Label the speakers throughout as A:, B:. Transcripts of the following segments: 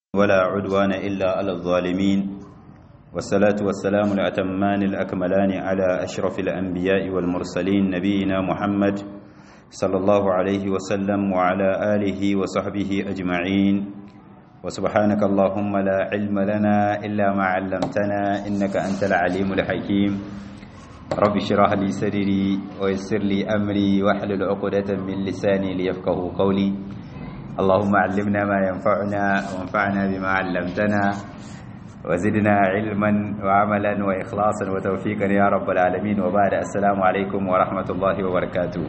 A: ولا عدوان إلا على الظالمين والصلاة والسلام الأتمان الأكملان على أشرف الأنبياء والمرسلين نبينا محمد صلى الله عليه وسلم وعلى آله وصحبه أجمعين وسبحانك اللهم لا علم لنا إلا ما علمتنا إنك أنت العليم الحكيم رب اشرح لي صدري ويسر لي أمري واحلل عقدة من لساني ليفقه قولي اللهم علمنا ما ينفعنا وانفعنا بما علمتنا وزدنا علما وعملا وإخلاصا وتوفيقا يا رب العالمين وبعد السلام عليكم ورحمة الله وبركاته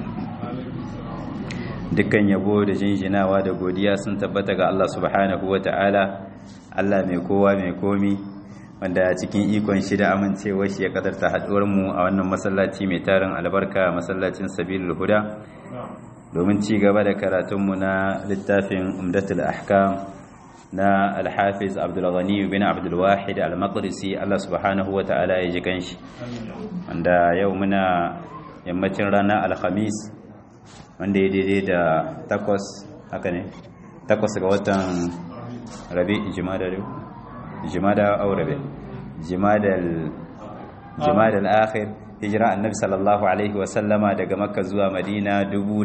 A: dukkan yabo da jinjinawa da godiya sun tabbata ga Allah subhanahu wa ta'ala Allah mai kowa mai komi wanda cikin ikon shi da amincewa shi ya kadarta haɗuwar mu a wannan masallaci mai tarin albarka masallacin sabilul huda domin ci gaba da karatunmu na littafin umdatul ahkam na alhafiz abdulghani bin abdulwahid al-maqdisi Allah subhanahu wa ta'ala ya ji kanshi wanda yau muna yammacin ranar alhamis wanda ya daidai da takwas haka ne takwas ga watan rabi jimada jimada au rabi jimadal jimadal akhir hijira annabi sallallahu alaihi wasallama daga makka zuwa madina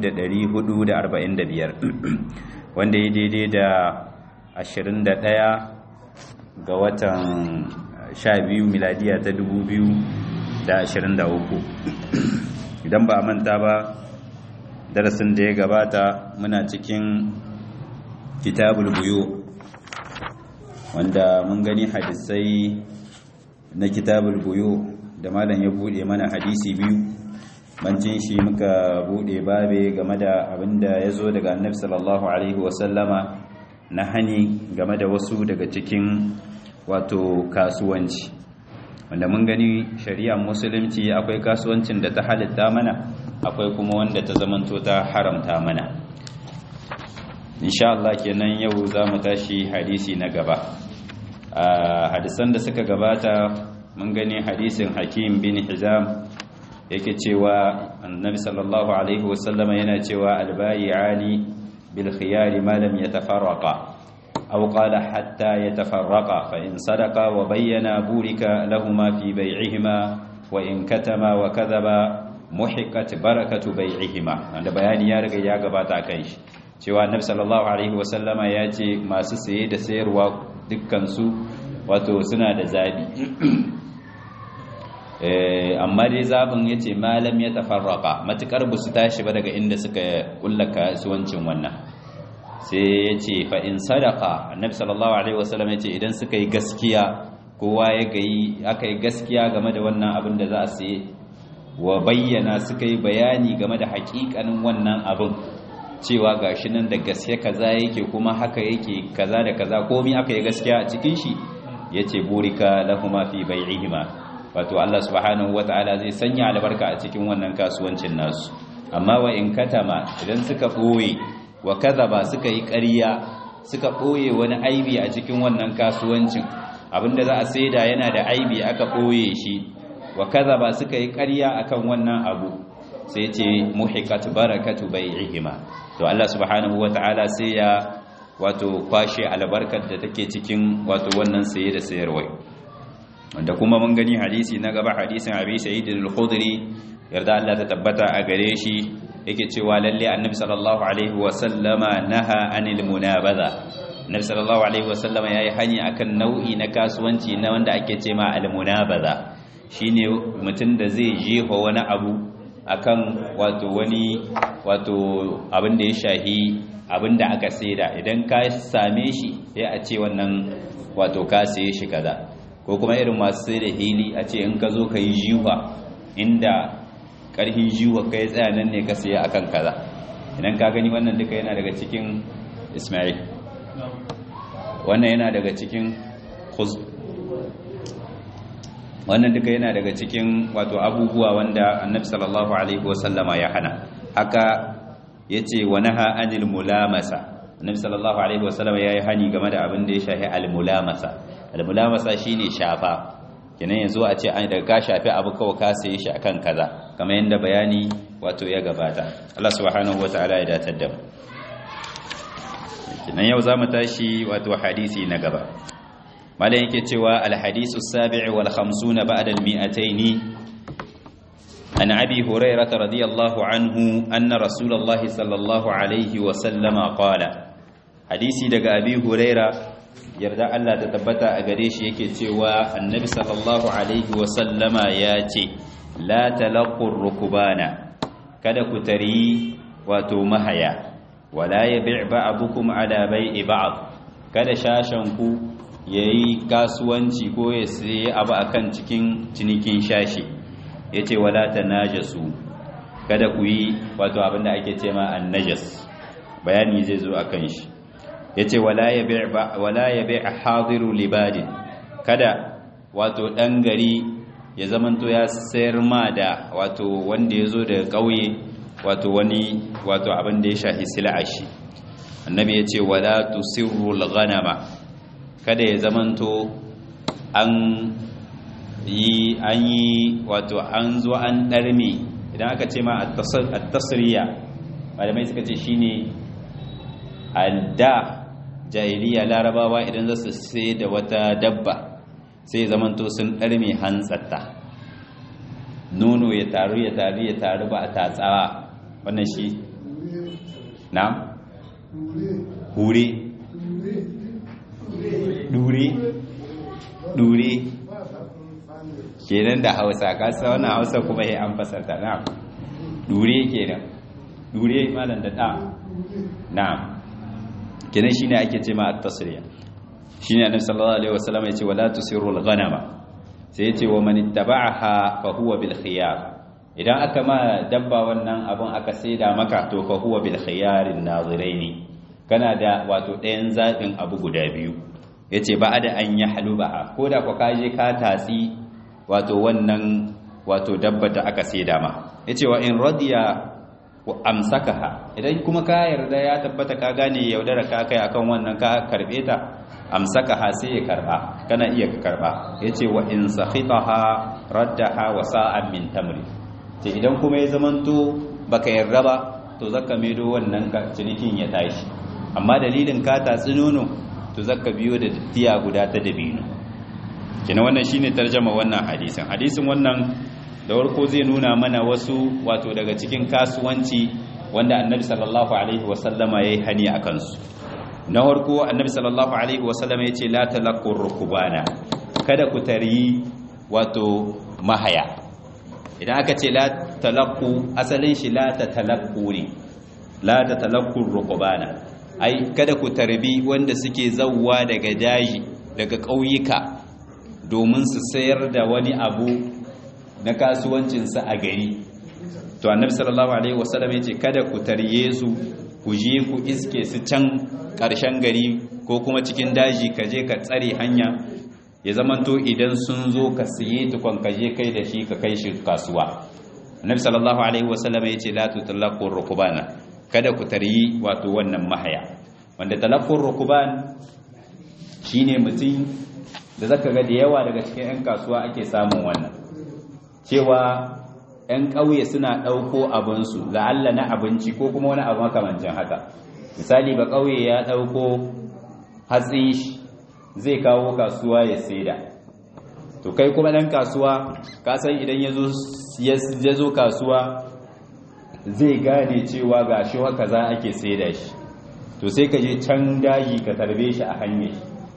A: 1445 wanda ya daidai da 21 ga watan 12 miladiya ta 2023 idan ba manta ba darasin da ya gabata muna cikin kitabul buyo wanda mun gani hadisai na kitabul buyo da malam ya bude mana hadisi biyu bancin shi muka bude babe game da abinda ya zo daga annabi sallallahu alaihi wasallama na hani game da wasu daga cikin wato kasuwanci wanda mun gani shari'ar musulunci akwai kasuwancin da ta halitta mana akwai kuma wanda ta zamanto ta haramta mana insha Allah kenan yau za mu tashi hadisi na gaba a hadisan da suka gabata mun gani hadisin hakim bin hizam yake cewa annabi sallallahu alaihi wasallama yana cewa albayi'ani bil khiyari ma lam yatafarraqa aw qala hatta yatafarraqa fa in sadaqa wa bayyana burika lahumu fi bay'ihima wa in katama wa kadhaba muhiqqat barakatu bay'ihima wanda bayani ya riga ya gabata kan shi cewa annabi sallallahu alaihi wasallama ya ce masu saye da sayarwa dukkan su wato suna da zabi amma dai zabin ya ce malam ya tafarraka matukar ba su tashi ba daga inda suka kulla kasuwancin wannan sai ya ce fa'in sadaka annabi sallallahu alaihi wasallam ya ce idan suka yi gaskiya kowa ya gayi aka yi gaskiya game da wannan abin da za a saye wa bayyana suka yi bayani game da hakikanin wannan abin cewa gashi nan da gaske kaza yake kuma haka yake kaza da kaza komai aka yi gaskiya a cikin shi yace burika lahuma fi bai'ihima wato Allah subhanahu wataala zai sanya albarka a cikin wannan kasuwancin nasu amma wa in katama idan suka boye wa kadhaba suka yi ƙarya suka boye wani aibi a cikin wannan kasuwancin abinda za a saida yana da aibi aka boye shi wa kadhaba suka yi ƙarya akan wannan abu sai ce muhiqat barakatu bai'ihima to Allah subhanahu wataala sai ya wato kwashe albarkar da take cikin wato wannan saye da sayarwa wanda kuma mun gani hadisi na gaba hadisin Abi Sa'id al-Khudri yarda Allah ta tabbata a gare shi yake cewa lalle Annabi sallallahu alaihi wa sallama naha anil munabaza Annabi sallallahu alaihi wa sallama yayi hani akan nau'i na kasuwanci na wanda ake ce ma al-munabaza shine mutum da zai jefa wani abu akan wato wani wato abin da ya shahi abin da aka saida idan ka same shi sai a ce wannan wato ka saye shi kaza ko kuma irin masu sai da hili a ce in ka zo ka yi jiwa inda ƙarfin jiwa ka yi tsaya nan ne ka saye akan kaza idan ka gani wannan duka yana daga cikin ismail wannan yana daga cikin wannan duka yana daga cikin wato abubuwa wanda annabi sallallahu alaihi wasallama ya hana haka yace wa naha anil mulamasa annabi sallallahu alaihi wasallama yayi hani game da abin da ya shafi al mulamasa al mulamasa shine shafa kenan yanzu a ce an daga ka shafi abu kawai ka saye shi akan kaza kamar yanda bayani wato ya gabata Allah subhanahu wataala ya datar da mu kinan yau zamu tashi wato hadisi na gaba malam yake cewa al-hadisu as-sabi' wal 50 ba'da al-mi'atayn an abi hurairah radiyallahu anhu anna rasulullah sallallahu alaihi wa sallama qala hadisi daga abi hurairah yarda Allah ta tabbata a gare shi yake cewa annabi sallallahu alaihi wa sallama ya ce la talaqqur rukbana kada ku tari wato mahaya wala yabi' ba'dukum ala bai'i ba'd kada shashan ku yayi kasuwanci ko ya sayi abu akan cikin cinikin shashi yace wala tanajasu kada ku yi wato abinda ake cewa annajas bayani zai zo akan shi yace wala yabi' wala yabi' hadiru libadin kada wato dan gari ya zamanto ya sayar ma da wato wanda yazo daga kauye wato wani wato abin da ya shahi sil'ashi annabi yace wala tusirrul ghanama kada ya zamanto an yi an yi wato an zo an darme idan aka ce ma at-tasriya malamai suka ce shine alda jahiliya larabawa idan za su sai da wata dabba sai zamanto sun ɗarme hantsatta nono ya taru ya taru ya taru ba a tatsawa wannan shi na hure dure dure kenan da hausa kasa wannan hausa kuma ya an fasarta na dure kenan dure malam da ɗa na'am kenan shine ake ce ma at-tasriya shine annabi sallallahu alaihi wasallam yace wala tusiru al-ghanama sai yace wa man ittaba'aha fa huwa bil khiyar idan aka ma dabba wannan abun aka saida maka to fa huwa bil khiyar an-nazirain kana da wato ɗayan zabin abu guda biyu yace ba da an yahlubaha ko da ka kaje ka tatsi wato wannan wato dabba da aka saida ma yace wa in radiya wa amsakaha idan kuma ka yarda ya tabbata ka gane yaudara ka kai akan wannan ka karbe ta amsakaha sai ya karba kana iya ka karba yace wa in sakhitaha raddaha wa sa'an min tamri ce idan kuma ya zamanto baka yarda ba to zaka medo wannan cinikin ya tashi amma dalilin ka tatsi nono to zaka biyo da tiya guda ta dabino kina wannan shine tarjama wannan hadisin hadisin wannan da warko zai nuna mana wasu wato daga cikin kasuwanci wanda annabi sallallahu alaihi wasallama yayi hani a kansu na warko annabi sallallahu alaihi wasallama yace la talaqqur rukbana kada ku tari wato mahaya idan aka ce la talaqqu asalin shi la tatalaqqu ne la tatalaqqur rukbana ai kada ku tarbi wanda suke zawwa daga daji daga ƙauyuka domin su sayar da wani abu na kasuwancinsa a gari to annabi sallallahu alaihi wasallam yace kada ku tarye su ku je ku iske su can ƙarshen gari ko kuma cikin daji ka je ka tsare hanya ya zamanto idan sun zo ka siye tukon ka je kai da shi ka kai shi kasuwa annabi sallallahu alaihi wasallam yace la tutallaqu rukbana kada ku taryi wato wannan mahaya wanda talaqqur rukban shine mutum da zaka ga da yawa daga cikin 'yan kasuwa ake samun wannan cewa 'yan ƙauye suna ɗauko abinsu la'alla na abinci ko kuma wani abu makamancin haka misali ba ƙauye ya ɗauko hatsin shi zai kawo kasuwa ya saida to kai kuma ɗan kasuwa kasan idan ya zo kasuwa zai gane cewa ga shi haka za ake saida shi to sai ka je can daji ka tarbe shi a hanyar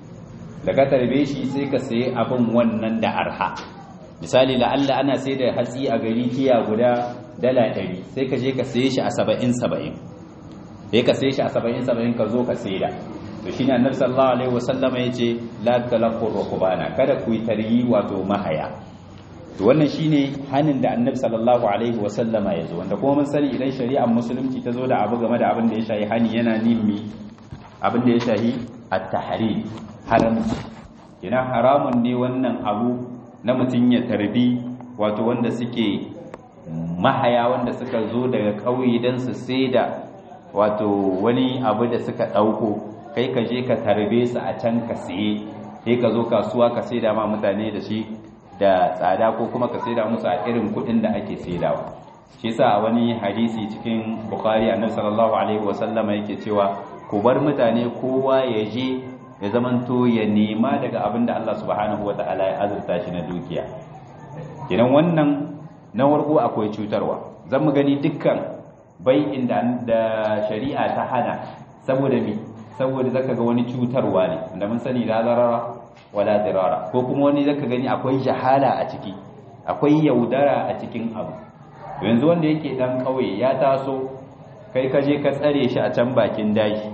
A: da ka tarbe shi sai ka sayi abin wannan da arha misali la'alla ana sai da hatsi a gari tiya guda dala ɗari sai ka je ka saye shi a saba'in saba'in sai ka saye shi a saba'in saba'in ka zo ka saida to shine annabi sallallahu alaihi wasallam ya ce la talaqu rukbana kada ku yi taryi wato mahaya to wannan shine hanin da annabi sallallahu alaihi wasallam ya zo wanda kuma mun sani idan shari'ar musulunci ta zo da abu game da abin da ya shahi hani yana nimi abin da ya shahi at-tahrim haramci ina haramun ne wannan abu na mutum ya tarbi wato wanda suke mahaya wanda suka zo daga ƙauye don su da wato wani abu da suka ɗauko kai ka je ka tarbe su a can ka siye sai ka zo kasuwa ka saida ma mutane da shi da tsada ko kuma ka saida musu a irin kuɗin da ake saidawa shi yasa a wani hadisi cikin bukhari annabi sallallahu alaihi wasallama yake cewa ku bar mutane kowa ya je ya zamanto ya nema daga abin da Allah subhanahu wata'ala ya azurta shi na dukiya idan wannan na warko akwai cutarwa zan mu gani dukkan bai'in da shari'a ta hana saboda mi saboda zaka ga wani cutarwa ne da mun sani la zarara wala dirara ko kuma wani zaka gani akwai jahala a ciki akwai yaudara a cikin abu yanzu wanda yake dan kauye ya taso kai ka je ka tsare shi a can bakin dashi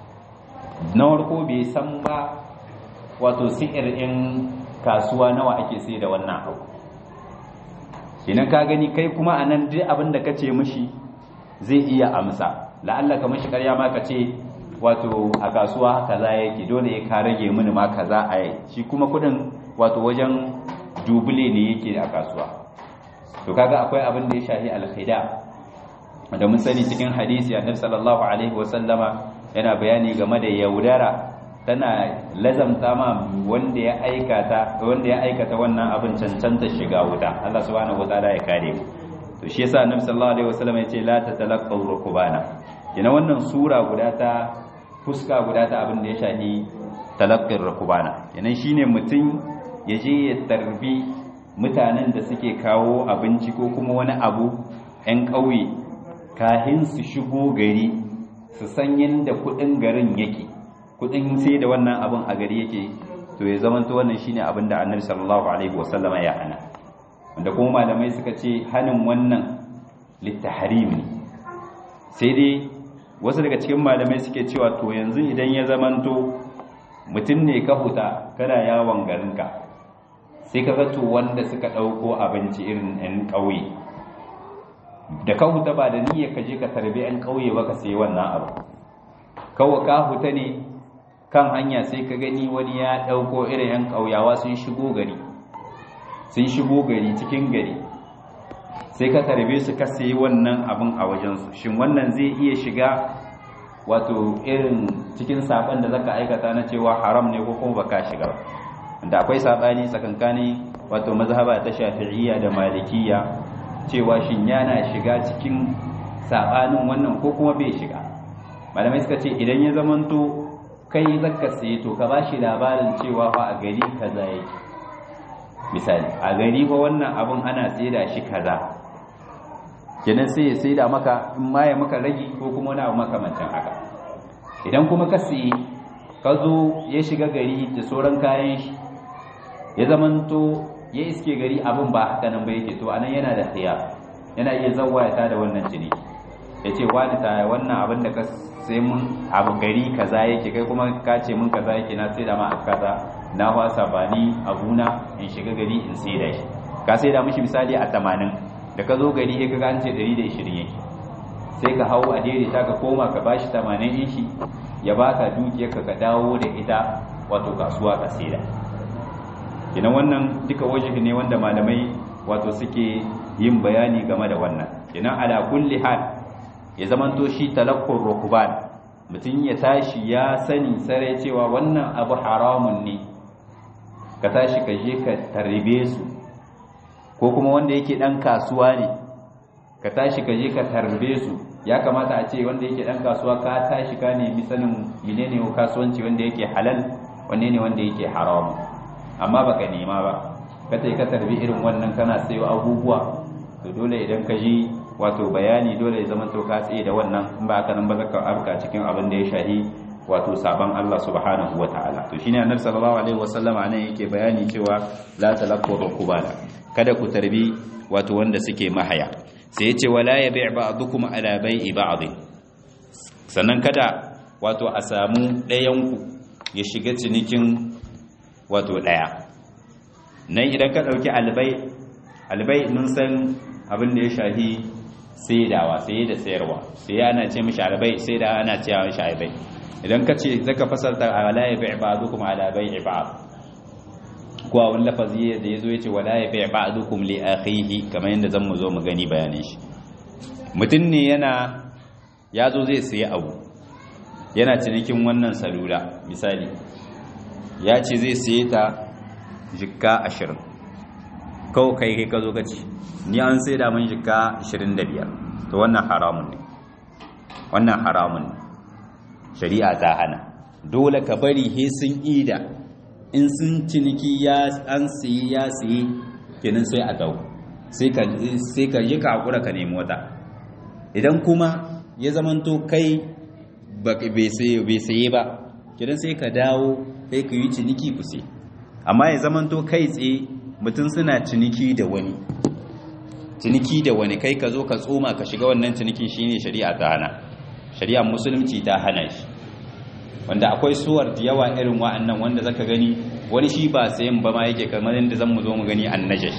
A: na warko bai san ba wato si'ir in kasuwa nawa ake sai da wannan abu idan ka gani kai kuma anan duk abin da kace mishi zai iya amsa la'alla ka mishi ƙarya ma ka ce wato a kasuwa kaza yake dole ya ka rage mini ma kaza a yi shi kuma kudin wato wajen dubule ne yake a kasuwa to kaga akwai abin da ya shahi alkhida da mun sani cikin hadisi annabi sallallahu alaihi wasallama yana bayani game da yaudara tana lazamta ma wanda ya aikata wanda ya aikata wannan abin cancanta shiga wuta Allah subhanahu wataala ya kare mu to shi yasa annabi sallallahu alaihi wasallam ya ce la tatalaqaw rukbana kina wannan sura guda ta fuska guda ta abin da ya shahi talaqqir rukbana kenan shine mutum ya je ya tarbi mutanen da suke kawo abinci ko kuma wani abu 'yan ƙauye kahin su shigo gari su san yadda kudin garin yake kudin sai da wannan abin a gari yake to ya zamanta wannan shine abin da annabi sallallahu alaihi wasallama ya hana wanda kuma malamai suka ce hanin wannan littahrim ne sai dai wasu daga cikin malamai suke cewa to yanzu idan ya zamanto mutum ne ka huta kana yawon garinka sai ka to wanda suka ɗauko abinci irin 'yan ƙauye da ka huta ba da niyyar ka je ka tarbi 'yan ƙauye ba ka sai wannan abu kawai ka huta ne kan hanya sai ka gani wani ya ɗauko irin 'yan ƙauyawa sun shigo gari sun shigo gari cikin gari sai ka tarbe su ka sayi wannan abin a wajensu shin wannan zai iya shiga wato irin cikin saban da zaka aikata na cewa haram ne ko kuma baka shiga ba da akwai sabani tsakankani wato mazhaba ta shafi'iyya da malikiyya cewa shin yana shiga cikin sabanin wannan ko kuma bai shiga malamai suka ce idan ya zamanto kai zaka saye to ka bashi labarin cewa fa a gari kaza yake misali a gari fa wannan abun ana saida shi kaza kenan sai ya saida maka in ma ya maka ragi ko kuma wani abu makamancin haka idan kuma ka saye ka zo ya shiga gari da sauran kayan shi ya zamanto ya iske gari abin ba haka nan ba yake to anan yana da khiyar yana iya zawaya da wannan jini ya ce wani ta wannan abin da ka sai mun abu gari kaza yake kai kuma ka ce mun kaza yake na sai da ma kaza na wasa ba ni abuna in shiga gari in sai da shi ka sai da mishi misali a 80 da ka zo gari sai ka ga an ce 120 yake sai ka hau a daidaita ka koma ka bashi 80 din shi ya baka dukiyarka ka dawo da ita wato kasuwa ka sai da kina wannan duka wajibi ne wanda malamai wato suke yin bayani game da wannan kina ala kulli hal ya zamanto shi talaqqur rukban mutum ya tashi ya sani sare cewa wannan abu haramun ne ka tashi ka je ka tarbe su ko kuma wanda yake dan kasuwa ne ka tashi ka je ka tarbe su ya kamata a ce wanda yake dan kasuwa ka tashi ka nemi sanin menene kasuwanci wanda yake halal wanne ne wanda yake haramun amma baka nema ba ka tai ka tarbi irin wannan kana sayo abubuwa to dole idan ka ji wato bayani dole ya zama to ka tsaye da wannan in ba haka nan ba zaka afka cikin abin da ya shahi wato saban Allah subhanahu wataala to shine annabi sallallahu alaihi wasallam anan yake bayani cewa la talaqu rukubana kada ku tarbi wato wanda suke mahaya sai yace wala yabi' ba'dukum ala bai'i ba'd sannan kada wato a samu ɗayan ku ya shiga cinikin wato ɗaya nan idan ka ɗauki albai albai mun san abin da ya shahi saidawa saye da sayarwa sai ana ce mishi albai sai da ana ce mishi albai idan ka ce zaka fasalta ala ya bai ba'dukum ala bai ba'd ko a wani lafazi da yazo yace wala ya bai ba'dukum li akhihi kamar yadda zan mu zo mu gani bayanin shi mutum ne yana yazo zai sayi abu yana cinikin wannan salula misali ya ce zai saye ta jikka ashirin kawo kai kai ka zo ka ci ni an sai da mun jikka ashirin da biyar to wannan haramun ne wannan haramun ne shari'a ta hana dole ka bari he sun ida in sun ciniki ya an siyi ya siyi kenan sai a dau sai ka sai ka yi kakura ka nemi wata idan kuma ya zamanto kai bai saye ba kenan sai ka dawo sai ka yi ciniki ku sai amma ya zamanto kai tsaye mutum suna ciniki da wani ciniki da wani kai ka zo ka tsoma ka shiga wannan cinikin shine shari'a ta hana shari'a musulunci ta hana shi wanda akwai suwar da yawa irin wa'annan wanda zaka gani wani shi ba sayan ba ma yake kamar yadda zan mu zo mu gani annajash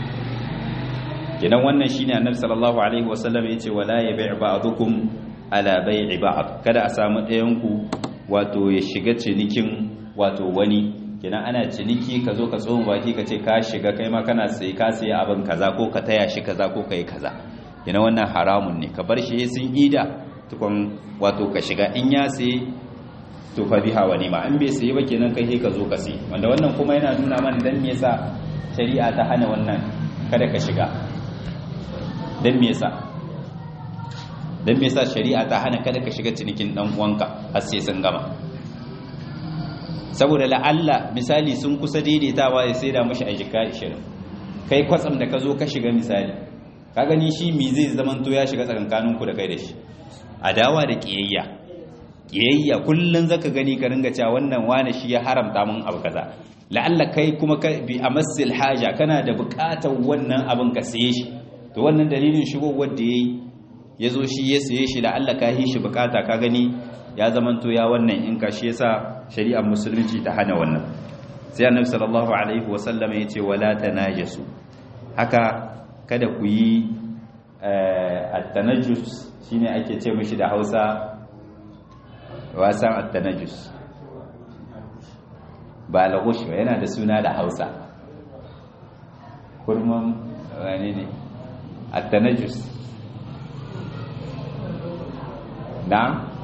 A: kenan wannan shine annabi sallallahu alaihi wasallam yace wala yabi' ba'dukum ala bai'i ba'd kada a samu ɗayan ku wato ya shiga cinikin wato wani kenan ana ciniki ka zo ka tsoma baki ka ce ka shiga kai ma kana sai ka sai abin kaza ko ka taya shi kaza ko kai kaza kenan wannan haramun ne ka bar shi sun ida tukun wato ka shiga in ya sai to fa biha wa nima in bai sai ba kenan kai ka zo ka sai wanda wannan kuma yana nuna mana dan me yasa shari'a ta hana wannan kada ka shiga dan me yasa dan me yasa shari'a ta hana kada ka shiga cinikin dan uwanka har sai sun gama saboda la'alla misali sun kusa daidaitawa ya sai da mashi a jika 20 kai kwatsam da ka zo ka shiga misali ka gani shi mi zai zamanto ya shiga tsakankaninku da kai da shi adawa da kiyayya kiyayya kullun zaka gani ka ringa cewa wannan wani shi ya haramta mun abu kaza la'alla kai kuma ka bi amassil haja kana da bukatar wannan abin ka saye shi to wannan dalilin shigowar da yayi yazo shi ya saye shi la'alla ka hi shi bukata ka gani ya zamanto ya wannan in ka shi yasa shari'ar musulunci ta hana wannan sai annabi sallallahu alaihi wasallam ya ce wala tanajasu haka kada ku yi at-tanajjus shine ake ce mishi da Hausa wasan at-tanajjus ba lagush ba yana da suna da Hausa kurman wani ne at-tanajjus na'am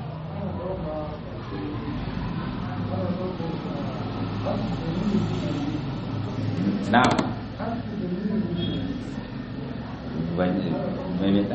A: na'am maimaita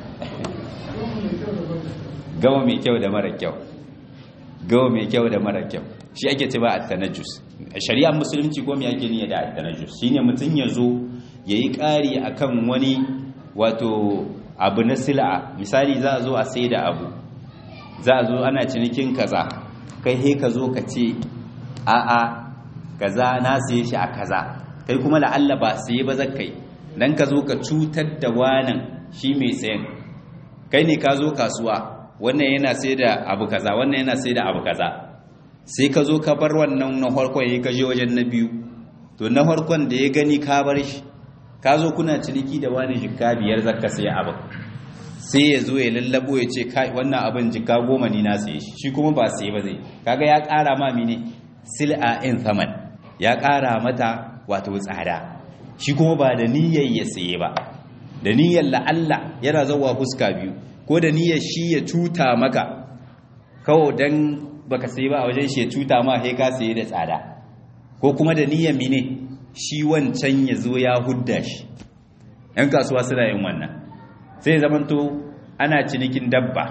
A: gawa mai kyau da mara kyau gawa mai kyau da mara kyau shi ake ce ba a tanajus shari'ar musulunci ko mai ake niyya da a tanajus shi ne mutum ya zo ya yi ƙari a kan wani wato abu na sila'a misali za a zo a sai da abu za a zo ana cinikin kaza kai he ka zo ka ce a'a kaza na siye shi a kaza kai kuma la'alla ba sai ba zakai dan ka zo ka cutar da wanan shi mai sayan kai ne ka zo kasuwa wannan yana sai da abu kaza wannan yana sai da abu kaza sai ka zo ka bar wannan na farkon ya kaje wajen na biyu to na farkon da ya gani ka bar shi ka zo kuna ciniki da wani jikka biyar zakka sai abu sai ya zo ya lallabo ya ce kai wannan abin jikka goma ni na saye shi shi kuma ba sai ba zai kaga ya ƙara ma mine sil'a in thaman ya ƙara mata wato tsada shi kuma ba da niyyar ya saye ba da niyyar la'alla yana zawa fuska biyu ko da niyyar shi ya cuta maka kawo dan baka saye ba a wajen shi ya cuta ma sai ka saye da tsada ko kuma da niyyar mine shi wancan ya zo ya hudda shi yan kasuwa suna yin wannan sai zamanto ana cinikin dabba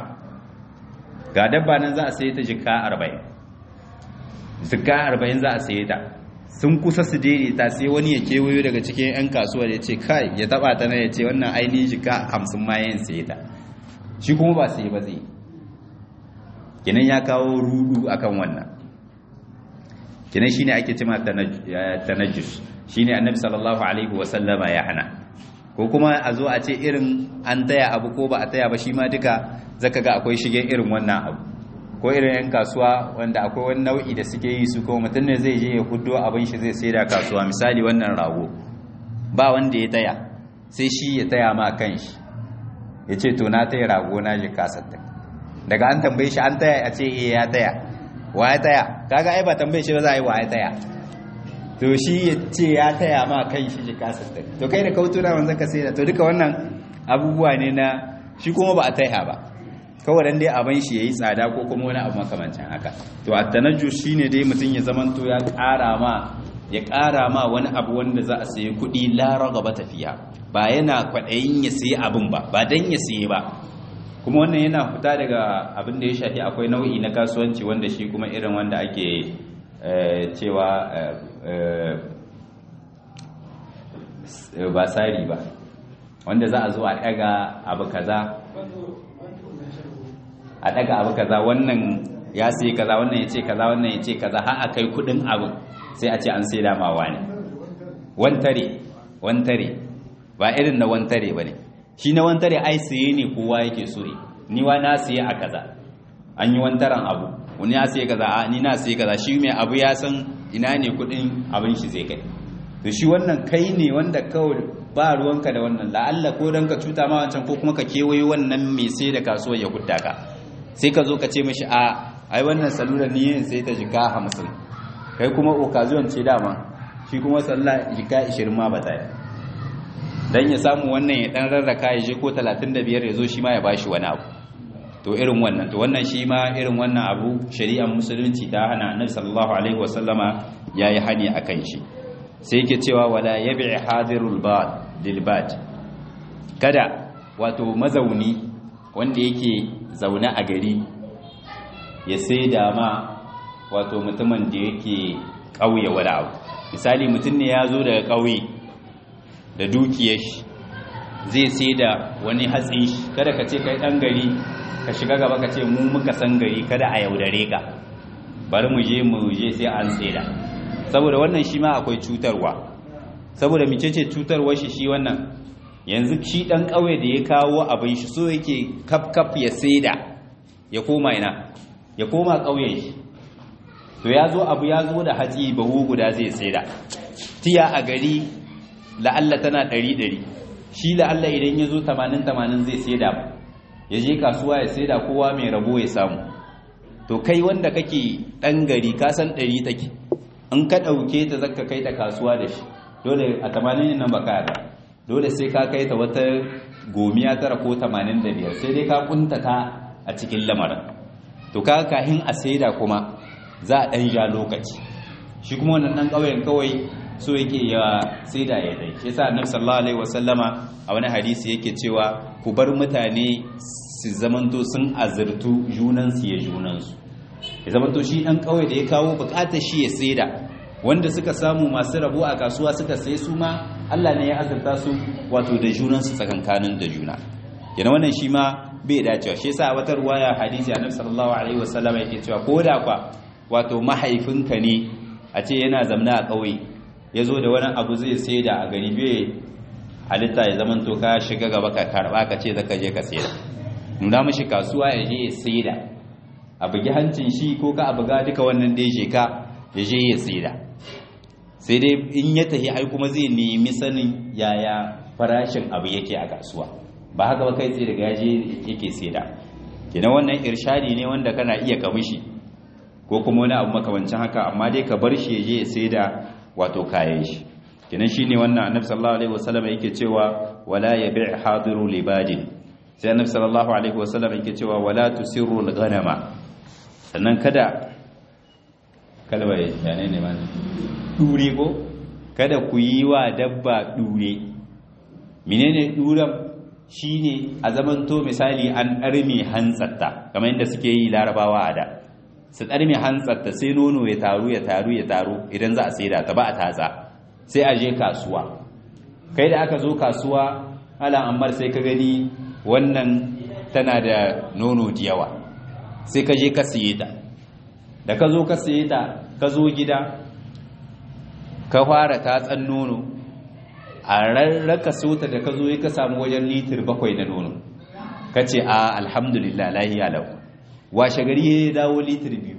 A: ga dabba nan za a saye ta jika arba'in jika arba'in za a saye ta sun kusa su daidaita sai wani ya kewayo daga cikin 'yan kasuwar ya ce kai ya taba ta na ya ce wannan ainihin jika hamsin ma yin saye ta shi kuma ba sai ba zai kinan ya kawo rudu akan wannan kinan shine ake cima tanajjus shine annabi sallallahu alaihi wasallama ya hana ko kuma a zo a ce irin an taya abu ko ba a taya ba shi ma duka zaka ga akwai shigen irin wannan abu ko irin 'yan kasuwa wanda akwai wani nau'i da suke yi su kuma mutum ne zai je ya hudo abin shi zai sai da kasuwa misali wannan rago ba wanda ya taya sai shi ya taya ma kan shi ya ce to na taya rago na ji kasattin daga an tambaye shi an taya a ce eh ya taya wa ya taya kaga ai ba tambaye shi ba za a yi wa ya taya to shi ya ce ya taya ma kan shi ji kasattin to kai da kautuna wanzan ka sai da to duka wannan abubuwa ne na shi kuma ba a taya ba kawai dan dai abin shi yayi tsada ko kuma wani abu makamancin haka to at-tanajju shine dai mutun ya zamanto ya ƙara ma ya ƙara ma wani abu wanda za a sayi kuɗi la ragaba tafiya ba yana kwaɗayin ya sayi abin ba ba dan ya sayi ba kuma wannan yana fita daga abin da ya shafi akwai nau'i na kasuwanci wanda shi kuma irin wanda ake cewa ba tsari ba wanda za a zo a daga abu kaza a daga abu kaza wannan ya sai kaza wannan ya ce kaza wannan ya ce kaza har a kai kudin abu sai a ce an sai damawa ne wantare wantare ba irin na wantare ba ne shi na wantare ai siye ne kowa yake so ni wa na siye a kaza an yi wantaran abu wani ya siye kaza a ni na siye kaza shi mai abu ya san ina ne kudin abin shi zai kai to shi wannan kai ne wanda kawai ba ruwanka da wannan la'alla ko dan ka cuta ma wancan ko kuma ka kewaye wannan mai sai da kasuwar ya hudda ka sai ka zo ka ce mishi a ai wannan salula ni yin sai ta jika hamsin kai kuma occasion ce dama shi kuma sallah jika 20 ma ba ta yi dan ya samu wannan ya dan rarraka ya je ko 35 ya zo shi ma ya bashi wani abu to irin wannan to wannan shi ma irin wannan abu shari'ar musulunci ta hana annabi sallallahu alaihi wasallama yayi hani akan shi sai yake cewa wala yabi hadirul bad lil bad kada wato mazauni wanda yake zaune a gari ya sai da ma wato mutumin da yake ƙauye wani abu misali mutum ne ya zo daga ƙauye da dukiyar shi zai sai da wani hatsin shi kada ka ce kai ɗan gari ka shiga gaba ka ce mu muka san gari kada a yaudare ka bari mu je mu je sai an saida saboda wannan shi ma akwai cutarwa saboda mice ce cutarwar shi shi wannan yanzu shi ɗan ƙauye da ya kawo abin shi so yake kaf kaf ya saida ya koma ina ya koma ƙauyen shi to ya zo abu ya zo da hatsi bahu guda zai saida tiya a gari la'alla tana ɗari ɗari shi la'alla idan ya zo tamanin tamanin zai saida ya je kasuwa ya saida kowa mai rabo ya samu to kai wanda kake ɗan gari ka san ɗari take in ka ɗauke ta zaka kai ta kasuwa da shi dole a tamanin nan ba ka dole sai ka kai ta wata gomiya tara ko tamanin da biyar sai dai ka kuntata a cikin lamarin to ka kahin a saida kuma za a ɗan ja lokaci shi kuma wannan ɗan ƙauyen kawai so yake ya saida ya dai shi yasa annabi sallallahu alaihi wasallama a wani hadisi yake cewa ku bar mutane su zamanto sun azurtu junan su ya junan su ya zamanto shi ɗan ƙauye da ya kawo buƙatar shi ya saida wanda suka samu masu rabo a kasuwa suka sai su ma Allah ne ya azurta su wato da junan su tsakankanin da juna yana wannan shi ma bai dacewa shi yasa wata ruwaya hadisi annabi sallallahu alaihi wasallama yake cewa ko da kwa wato mahaifinka ne a ce yana zamna a ƙauye ya zo da wani abu zai sai da a gari bai halitta ya zaman to ka shiga gaba ka karba ka ce zaka je ka saida nuna mashi kasuwa ya je ya saida a bugi hancin shi ko ka abuga duka wannan dai je ka ya je ya saida sai dai in ya tafi ai kuma zai nemi sanin yaya farashin abu yake a kasuwa ba haka ba kai tsaye daga yaje yake saida kenan wannan irshadi ne wanda kana iya kamishi ko kuma wani abu makamancin haka amma dai ka bar shi je ya saida wato kayan shi kenan shine wannan annabi sallallahu alaihi wasallam yake cewa wala yabi' hadiru libadin sai annabi sallallahu alaihi wasallam yake cewa wala tusirru al-ghanama sannan kada kalwa ya ne ne man dure ko kada ku yi wa dabba dure menene duran shine a zamanto misali an ɗarme hantsatta kamar yadda suke yi larabawa a da su ɗarme hantsatta sai nono ya taru ya taru ya taru idan za a saida ta ba a tatsa sai a je kasuwa kai da aka zo kasuwa ala ammar sai ka gani wannan tana da nono da yawa sai ka je ka siye ta da ka zo ka siye ta ka zo gida ka fara tatsan nono a rarraka sota da ka zo ka samu wajen litir bakwai na nono ka ce a alhamdulillah lahiya lau washe gari ya dawo litir biyu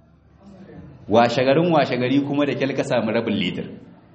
A: washe garin washe gari kuma da kyal ka samu rabin litir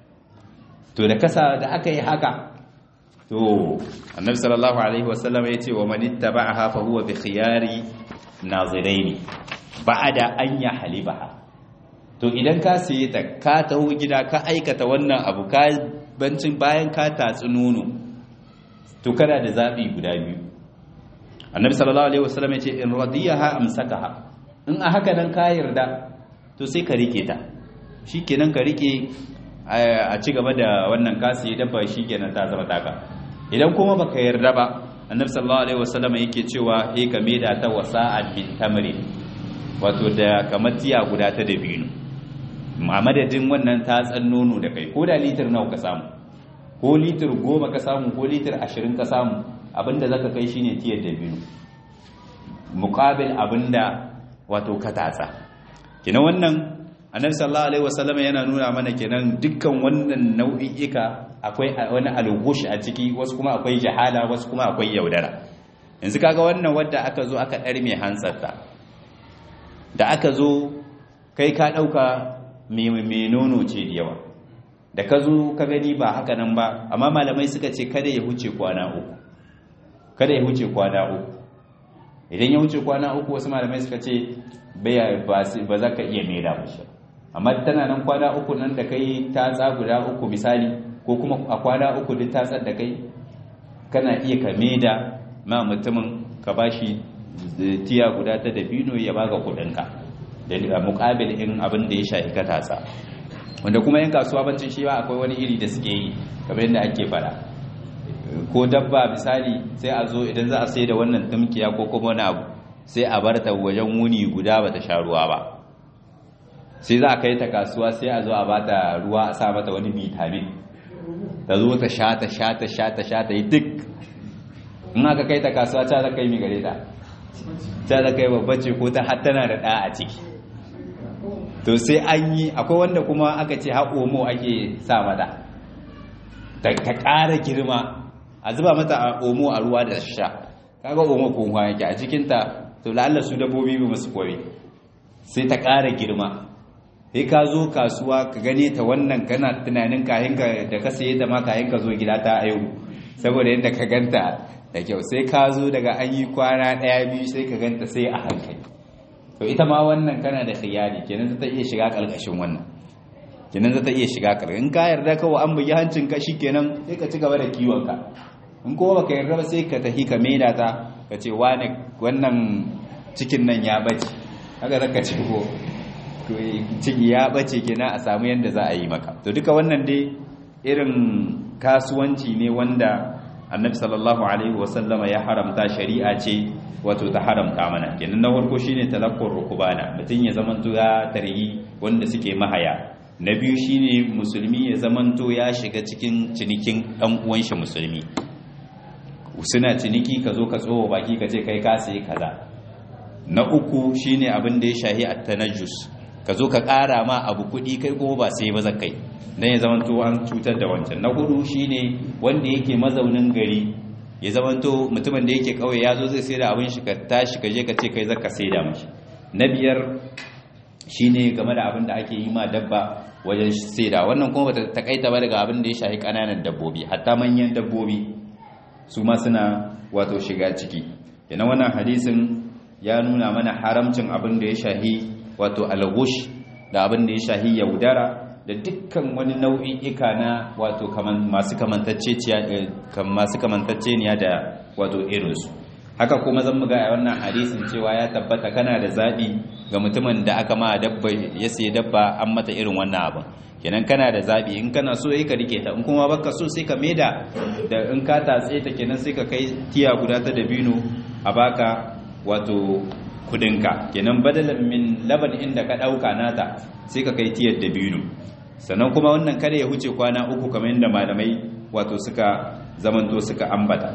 A: to da kasa da aka yi haka to annabi sallallahu alaihi wasallam ya ce wa man ittaba'aha fa huwa bi khiyari naziraini ba'da an ya halibaha to idan ka siye ta ka taho gida ka aikata wannan abu ka bancin bayan ka tatsi nono to kana da zabi guda biyu annabi sallallahu alaihi wasallam ya ce in radiyaha amsakaha in a haka nan ka yarda to sai ka rike ta shikenan ka rike a ci gaba da wannan kasi dabba shikenan ta zama taka idan kuma baka yarda ba annabi sallallahu alaihi wasallam yake cewa he ka da ta wasa'an min tamrin wato da kamar tiya guda ta dabino a madadin wannan tatsan nono da kai ko da litir nawa ka samu ko litir goma ka samu ko litir ashirin ka samu abinda zaka kai shine tiyar dabino muqabil abinda wato ka tatsa kina wannan annabi sallallahu alaihi wasallam yana nuna mana kenan dukkan wannan nau'i'ika akwai wani algush a ciki wasu kuma akwai jahala wasu kuma akwai yaudara yanzu kaga wannan wadda aka zo aka dar mai hansarta da aka zo kai ka dauka mai nono ce da yawa da ka zo ka gani ba haka nan ba amma malamai suka ce kada ya huce kwana uku kada ya huce kwana uku idan ya huce kwana uku wasu malamai suka ce ba za ka iya maida mashi amma tana nan kwana uku nan da kai ta guda uku misali ko kuma a kwana uku duk tatsar da kai kana iya ka maida ma mutumin ka bashi tiya guda ta dabino ya baka kudinka da mukabil in abin da ya shafi ka tatsa wanda kuma yan kasuwa bancin shi ba akwai wani iri da suke yi kamar yadda ake fara ko dabba misali sai a zo idan za a sai da wannan tumkiya ko kuma wani abu sai a bar ta wajen wuni guda bata sha ruwa ba sai za a kai ta kasuwa sai a zo a bata ruwa a sa mata wani vitamin ta zo ta sha ta sha ta sha ta sha ta yi duk in aka kai ta kasuwa ta za kai mi gare ta ta za kai babba ce ko ta har tana da ɗa a ciki to sai an yi akwai wanda kuma aka ce haƙomo ake sa mata ta ƙara girma a zuba mata a omo a ruwa da sha kaga omo ko yake a cikinta to la'alla su dabbobi ba masu kware sai ta ƙara girma sai ka zo kasuwa ka gane ta wannan kana tunanin kayan ka da ka saye ta ma kayan ka zo gida ta ayu saboda yadda ka ganta da kyau sai ka zo daga an yi kwana ɗaya biyu sai ka ganta sai a hankali to ita ma wannan kana da khiyari kenan ta iya shiga ƙarƙashin wannan kenan za ta iya shiga ƙarƙashin in ka yarda kawai an bugi hancin ka kenan sai ka ci gaba da kiwon ka in kuma baka yarda ba sai ka tafi ka maida ta ka ce wane wannan cikin nan ya bace haka zaka ce ko ciki ya bace kenan a samu yanda za a yi maka to duka wannan dai irin kasuwanci ne wanda annabi sallallahu alaihi wasallama ya haramta shari'a ce wato ta haramta mana kenan na farko shine talakkur rukubana mutum ya zamanto ya tarhi wanda suke mahaya na biyu shine musulmi ya zamanto ya shiga cikin cinikin dan uwan shi musulmi suna ciniki ka zo ka tsoho baki ka ce kai ka sayi kaza na uku shine abin da ya shahi at-tanajjus ka zo ka ƙara ma abu kuɗi kai kuma ba sai ba zakai dan ya zamanto an cutar da wancan na hudu shine wanda yake mazaunin gari ya zamanto mutumin da yake kauye ya zo zai sai da abin shi ka tashi ka je ka ce kai zaka sai da mashi na biyar shine game da abin da ake yi ma dabba wajen sai da wannan kuma bata takaita ba daga abin da ya shahi kananan dabbobi hatta manyan dabbobi su ma suna wato shiga ciki yana wannan hadisin ya nuna mana haramcin abin da ya shahi wato algush da abin da ya shahi yaudara da dukkan wani nau'i'ika na wato masu kamantacceniya da wato irinsu haka kuma zan muga a wannan hadisin cewa ya tabbata kana da zaɓi ga mutumin da aka ma dabba ya sai dabba an mata irin wannan abin kenan kana da zaɓi in kana so ka rike ta in kuma baka so sai ka maida da in ka tatse ta kenan sai ka kai tiya guda ta dabino a baka wato kudinka kenan badalan min laban inda ka ɗauka nata sai ka kai tiyar dabino sannan kuma wannan kada ya huce kwana uku kamar yadda malamai wato suka zamanto suka ambata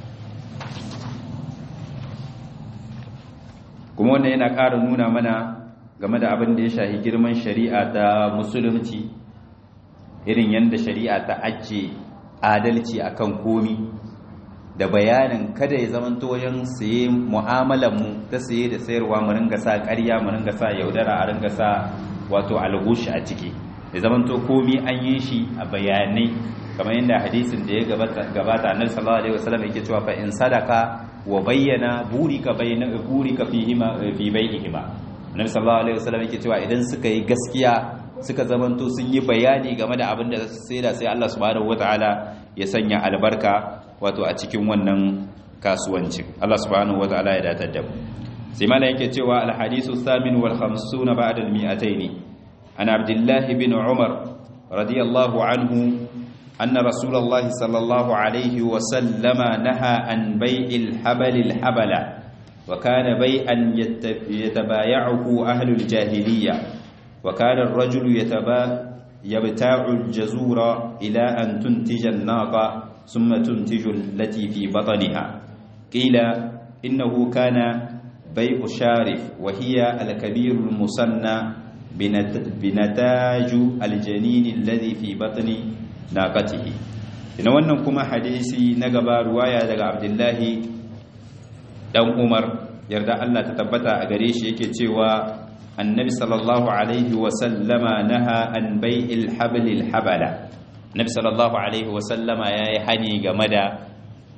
A: kuma wannan yana ƙara nuna mana game da abin da ya shahi girman shari'a ta musulunci irin yadda shari'a ta ajiye adalci akan komi da bayanin kada ya zamanto wajen saye mu'amalanmu ta saye da sayarwa mu ringa sa ƙarya mu ringa sa yaudara a ringa sa wato algushi a ciki ya zamanto komi an yi shi a bayanai kamar yadda hadisin da ya gabata annabi sallallahu alaihi wasallam yake cewa fa in sadaka wa bayyana burika bayna burika fihima fi bai'ihima annabi sallallahu alaihi wasallam yake cewa idan suka yi gaskiya suka zamanto sun yi bayani game da abin da sai da sai Allah subhanahu wataala ya sanya albarka wato a cikin wannan kasuwancin Allah subhanahu wataala ya datar da mu sai mala yake cewa al hadisu thamin wal 50 ba'da al mi'atayn an abdullah bin umar radiyallahu anhu anna rasulullahi sallallahu alaihi wa sallama naha an bai'il habalil habala wa kana bai'an yatabaya'uhu ahlul jahiliyya wa kana ar-rajulu yataba yabta'u al-jazura ila an tuntija an-naqa thumma tuntiju allati fi batniha qila innahu kana bai'u sharif wa hiya al-kabir al-musanna بنتاج الجنين الذي في بطن ناقته ina wannan kuma hadisi na gaba ruwaya daga abdullahi dan umar yarda Allah ta tabbata a gare shi yake cewa annabi sallallahu alaihi wa sallama naha an bai'il hablil habala annabi sallallahu alaihi wa sallama yayi hani game da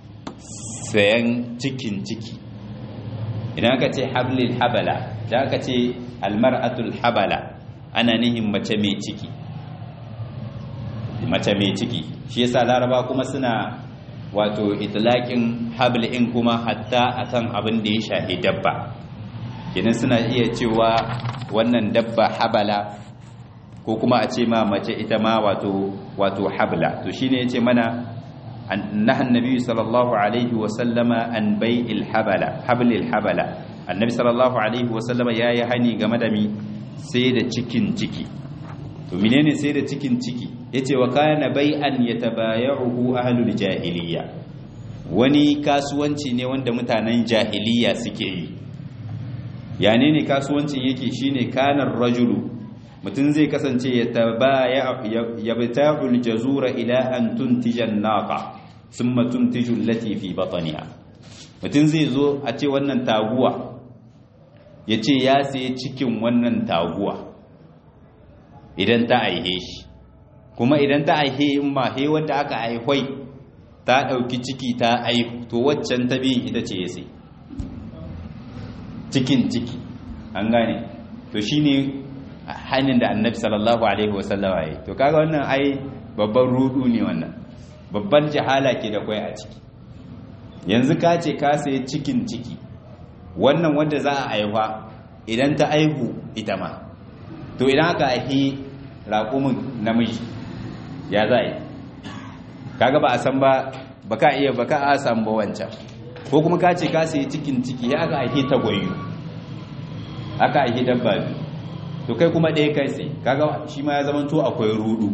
A: sayan cikin ciki idan aka ce hablil habala da aka ce almar'atul habala ana nihin mace mai ciki mace mai ciki shi yasa laraba kuma suna wato itlaqin hablin kuma hatta akan abin da ya shahi dabba kenan suna iya cewa wannan dabba habala ko kuma a ce ma mace ita ma wato wato habla to shine yace mana annahan nabi sallallahu alaihi wa sallama an bai'il habala hablil habala annabi sallallahu alaihi wa sallama yayi hani game da mi sai da cikin ciki to menene sai da cikin ciki yace wa kana bai'an yatabaya'uhu ahlul jahiliya wani kasuwanci ne wanda mutanen jahiliya suke yi yane ne kasuwancin yake shine kanar rajulu mutum zai kasance yabta'ul jazura ila an tuntija an-naqa thumma tuntiju allati fi batniha mutum zai zo a ce wannan taguwa yace ya sayi cikin wannan taguwa idan ta aihe shi kuma idan ta aihe in ma he wanda aka aihwai ta dauki ciki ta aihu to waccan ta biyin ita ce ya sai cikin ciki an gane to shine hannun da annabi sallallahu alaihi wasallama ya yi to kaga wannan ai babban rudu ne wannan babban jahala ke da kwai a ciki yanzu ka ce ka sayi cikin ciki wannan wanda za a aihuwa idan ta aihu ita ma to idan aka aihi raƙumin namiji ya za yi kaga ba a san ba ba ka iya ba ka a san ba wancan ko kuma ka ce ka sayi cikin ciki ya aka aihi tagwayo aka aihi dabba biyu to kai kuma ɗaya kai sai kaga shi ma ya zama to akwai rudu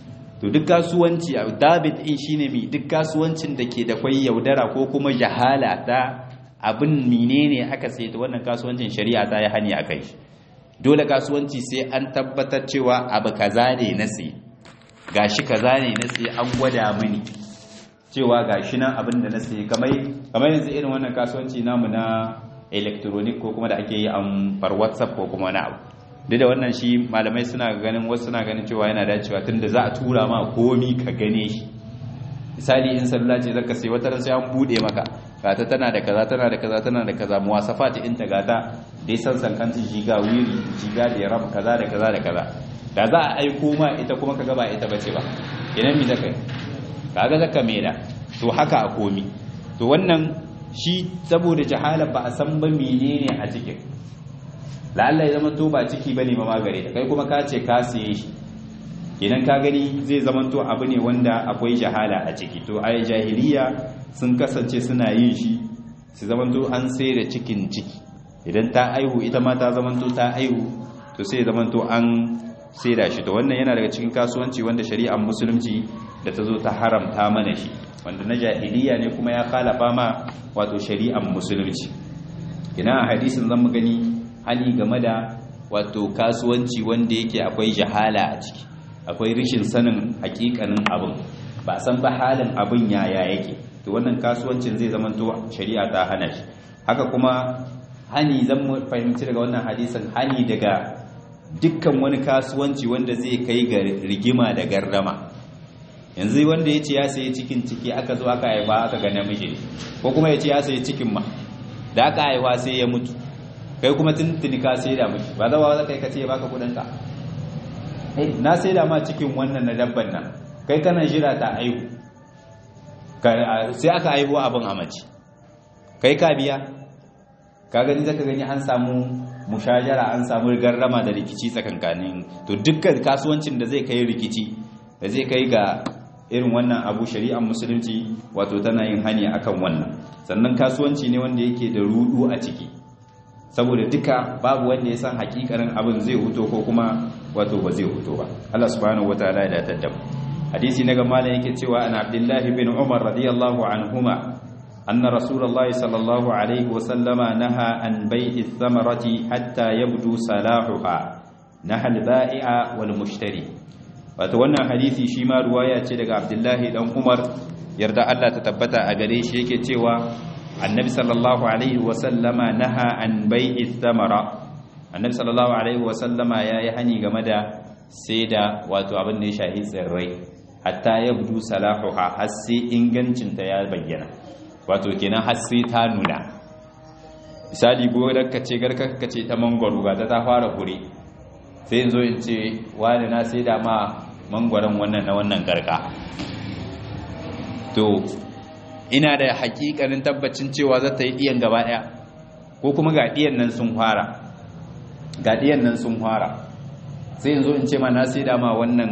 A: to duk kasuwanci a david in shine mi duk kasuwancin da ke da kwai yaudara ko kuma jahala ta abin menene aka sai ta wannan kasuwancin shari'a ta yi hani akai dole kasuwanci sai an tabbatar cewa abu kaza ne na sai gashi kaza ne na sai an gwada mini cewa gashi nan abin da na sai kamar kamar yanzu irin wannan kasuwanci namu na electronic ko kuma da ake yi an far whatsapp ko kuma wani abu duk da wannan shi malamai suna ganin wasu suna ganin cewa yana dacewa tunda za a tura ma komi ka gane shi misali in salula ce zaka sai wata ran sai an bude maka gata tana da kaza tana da kaza tana da kaza muwasafat in ta gata dai san san kan giga wiri giga da ram kaza da kaza da kaza da za a aiko ma ita kuma kaga ba ita bace ba idan mi zaka kaga zaka meda to haka a komi to wannan shi saboda jahala ba a san ba menene a cikin la'alla ya zama to ba ciki bane ba magare ta kai kuma ka ce ka siye shi idan ka gani zai zama to abu ne wanda akwai jahala a ciki to ai jahiliya sun kasance suna yin shi su zama to an sai da cikin ciki idan ta aihu ita ma ta zama to ta aihu to sai zama to an sai da shi to wannan yana daga cikin kasuwanci wanda shari'ar musulunci da ta zo ta haramta mana shi wanda na jahiliya ne kuma ya khalafa ma wato shari'ar musulunci ina hadisin zan mu gani hali game da wato kasuwanci wanda yake akwai jahala a ciki akwai rishin sanin hakikanin abin ba san ba halin abin yaya yake to wannan kasuwancin zai zama to shari'a ta hana shi haka kuma hani zan mu fahimci daga wannan hadisin hani daga dukkan wani kasuwanci wanda zai kai ga rigima da gardama yanzu wanda ya ce ya sayi cikin ciki aka zo aka haifa aka ga namiji ko kuma ya ce ya sayi cikin ma da aka haifa sai ya mutu kai kuma tuntuni ka sai da miki ba zawa za kai ka ce baka kudin ka na sai da ma cikin wannan na dabban nan kai kana jira ta aihu sai aka aihu abin a mace kai ka biya ka gani zaka gani an samu mushajara an samu garrama da rikici tsakankanin to dukkan kasuwancin da zai kai rikici da zai kai ga irin wannan abu shari'ar musulunci wato tana yin hani akan wannan sannan kasuwanci ne wanda yake da rudu a ciki saboda duka babu wanda ya san hakikarin abin zai huto ko kuma wato ba zai huto ba Allah subhanahu wataala ya datar da mu hadisi na gama da yake cewa an abdullahi bin umar radiyallahu anhuma anna rasulullahi sallallahu alaihi wa sallama naha an bai'i thamarati hatta yabdu salahuha nahal bai'a wal mushtari wato wannan hadisi shi ma ruwaya ce daga abdullahi dan umar yarda Allah ta tabbata a gare shi yake cewa annabi sallallahu alaihi wa sallama naha an bai'i thamara annabi sallallahu alaihi wa sallama yayi hani game da sai da wato abin da ya shahi tsirrai hatta ya budu salahuha har sai ingancinta ya bayyana wato kenan har sai ta nuna misali gonar ka ce garka ka ce ta mangwaro ga ta ta fara hure sai in zo in ce wani na sai da ma mangwaron wannan na wannan garka to ina da hakikanin tabbacin cewa za ta yi ɗiyan gaba ɗaya ko kuma ga ɗiyan nan sun fara ga ɗiyan nan sun fara sai in zo in ce ma na sai da ma wannan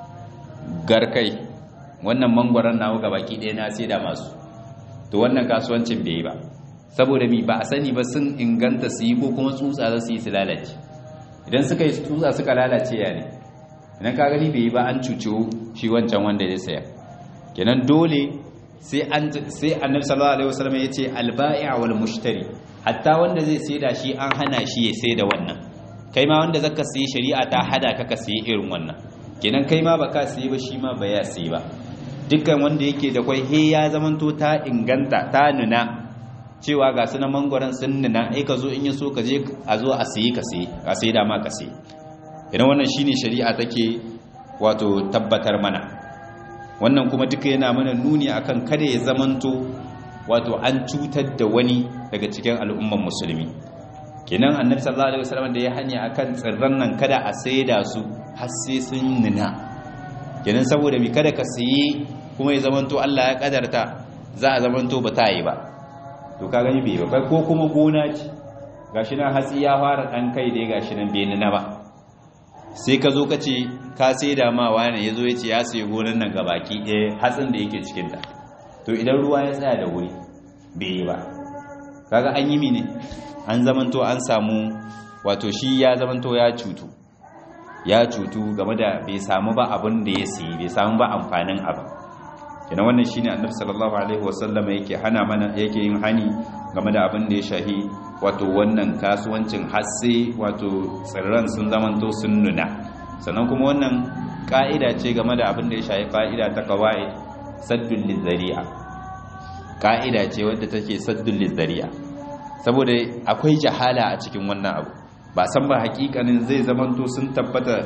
A: garkai wannan mangwaron nawa ga baki ɗaya na sai da masu to wannan kasuwancin bai yi ba saboda mi ba a sani ba sun inganta su yi ko kuma tsutsa za su yi su lalace idan suka yi tsutsa suka lalace ya ne idan ka gani bai yi ba an cuce shi wancan wanda ya saya kenan dole sai an sai annabi sallallahu alaihi wasallam ya ce albai'a wal mushtari hatta wanda zai saida shi an hana shi ya saida wannan kai ma wanda zaka sayi shari'a ta hada ka ka sayi irin wannan kenan kai ma baka sayi ba shi ma ba ya sayi ba dukkan wanda yake da kwai he ya zamanto ta inganta ta nuna cewa ga su na mangwaron sun nuna ai ka zo in ya so ka je a zo a sayi ka sayi a sayi da ma ka sayi idan wannan shine shari'a take wato tabbatar mana wannan kuma duka yana mana nuni akan kada ya zamanto wato an cutar da wani daga cikin al'umman musulmi kenan annabi sallallahu alaihi wasallam da ya hanya akan tsirran nan kada a saida su har sai sun nuna kenan saboda mi kada ka sayi kuma ya zamanto Allah ya kadarta za a zamanto ba ta yi ba to ka gani bai ba ko kuma gona ce gashi nan hatsi ya fara dan kai dai gashi nan bai nuna ba sai ka zo ka ce ka saida ma wani ya zo ya ce ya sayi gonan nan ga baki ɗaya hatsin da yake cikinta to idan ruwa ya tsaya da wuri bai yi ba kaga an yi mine an zamanto an samu wato shi ya zamanto ya cutu ya cutu game da bai samu ba abin da ya sayi bai samu ba amfanin abin kina wannan shine annabi sallallahu alaihi wasallam yake hana mana yake yin hani game da abin da ya shahi wato wannan kasuwancin hasse wato tsirran sun zamanto sun nuna sannan kuma wannan ka'ida ce game da abin da ya shahi ka'ida ta kawai saddul lizari'a ka'ida ce wadda take saddul lizari'a saboda akwai jahala a cikin wannan abu ba san ba hakikanin zai zamanto sun tabbata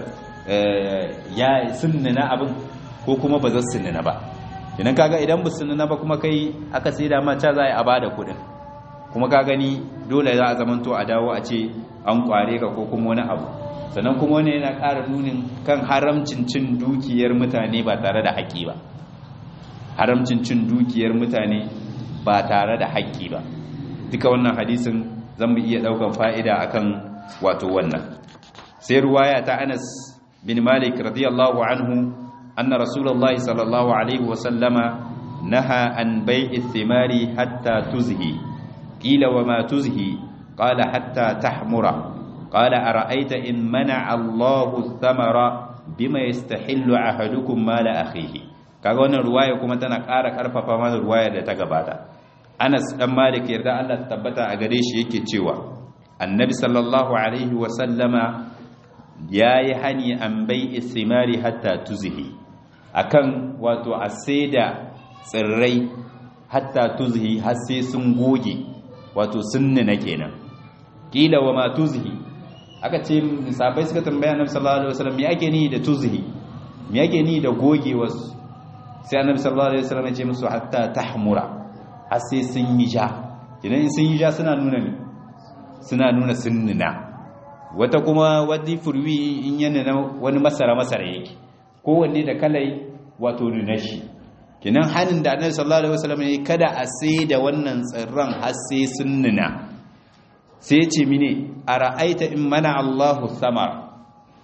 A: ya sun nuna abin ko kuma ba za su nuna ba idan kaga idan ba su nuna ba kuma kai aka sai da ma ca za a bada kudin kuma ka gani dole za a zamanto a dawo a ce an kware ka ko kuma wani abu sannan kuma wani yana ƙara nunin kan haramcin cin dukiyar mutane ba tare da haƙƙi ba haramcin cin dukiyar mutane ba tare da haƙƙi ba duka wannan hadisin zan mu iya ɗaukan fa'ida akan wato wannan sai ruwaya ta anas bin malik radiyallahu anhu anna rasulullahi sallallahu alaihi wasallama naha an bai'i thimari hatta tuzhi qila wa ma tuzhi qala hatta tahmura qala ara'aita in mana'a Allahu thamara bima yastahillu ahadukum mala akhihi kaga wannan ruwaya kuma tana ƙara ƙarfafa mana ruwaya da ta gabata Anas dan Malik yarda Allah ta tabbata a gare shi yake cewa Annabi sallallahu alaihi wa sallama yayi hani an bai'i thimari hatta tuzhi akan wato a saida tsirrai hatta tuzhi har sai sun goge wato sun nuna kenan kila wa ma tuzhi aka ce sahabbai suka tambaya annabi sallallahu alaihi wasallam me ake ni da tuzhi me ake ni da goge wasu sai annabi sallallahu alaihi wasallam ya ce musu hatta tahmura har sai sun yi ja idan sun yi ja suna nuna ne suna nuna sun nuna wata kuma wadi furwi in yana wani masara masara yake kowanne da kalai wato nuna shi kinan hannun da annabi sallallahu alaihi wasallam ya kada a sai da wannan tsirran har sai sun nuna sai ce mine ara'aita in mana Allahu samar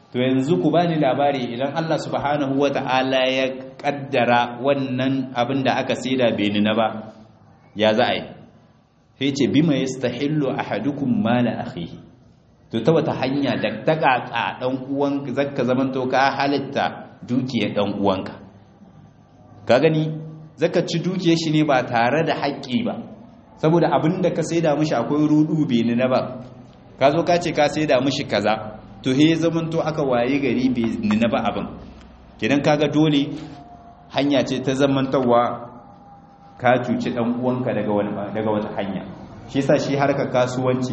A: to yanzu ku bani labari idan Allah subhanahu wata'ala ya kaddara wannan abin da aka saida bai nuna ba ya za a yi sai ce bima yastahillu ahadukum mala akhihi to ta wata hanya da ta kaka dan uwan zakka zaman to ka halitta dukiyar dan uwanka ka gani zaka ci dukiyar shi ne ba tare da haƙƙi ba saboda abin da ka saida mishi akwai rudu bai nuna ba ka zo ka ce ka saida mishi kaza to he zaman to aka waye gari bai nuna ba abin kidan kaga dole hanya ce ta zamantawa ka cuci dan uwanka daga wani daga wata hanya shi yasa shi harkar kasuwanci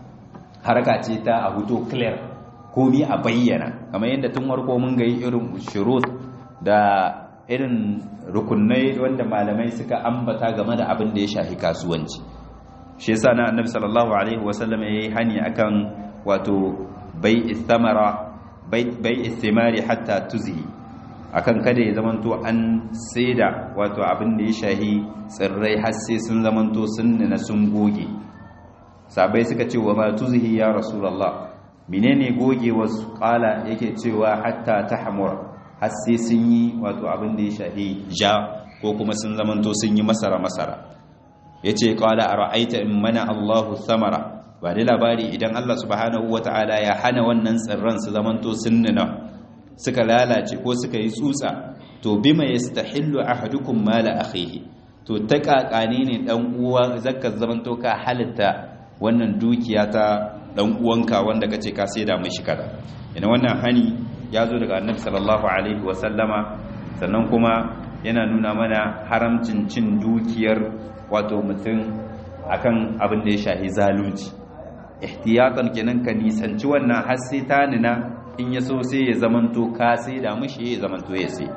A: harka ce ta a huto clear komi a bayyana kamar yadda tun warko mun ga irin shurut da irin rukunai wanda malamai suka ambata game da abin da ya shafi kasuwanci shi yasa na annabi sallallahu alaihi wasallam yayi hani akan wato bai istamara bai istimari hatta tuzi akan kada ya zamanto an saida wato abin da ya shahi tsirrai har sai sun zamanto sun nuna sun goge sabai suka ce wa ma tuzihi ya rasulullah menene goge wasu kala yake cewa hatta tahmur har sai sun yi wato abin da ya shahi ja ko kuma sun zamanto sun yi masara masara yace qala ara'aita in mana Allahu samara ba da labari idan Allah subhanahu wata'ala ya hana wannan tsirran su zamanto sun nuna suka lalace ko suka yi tsutsa to bima yastahillu ahadukum mala akhihi to ta kakane ne dan uwa zakka zamanto ka halitta wannan dukiya ta dan uwanka wanda kace ka saida mishi kada ina wannan hani ya zo daga annabi sallallahu alaihi wa sallama sannan kuma yana nuna mana haramcin cin dukiyar wato mutum akan abin da ya shahi zalunci ihtiyatan kenan ka nisanci wannan har sai ta nuna in ya so sai ya zamanto ka sai da mushi ya zamanto ya sai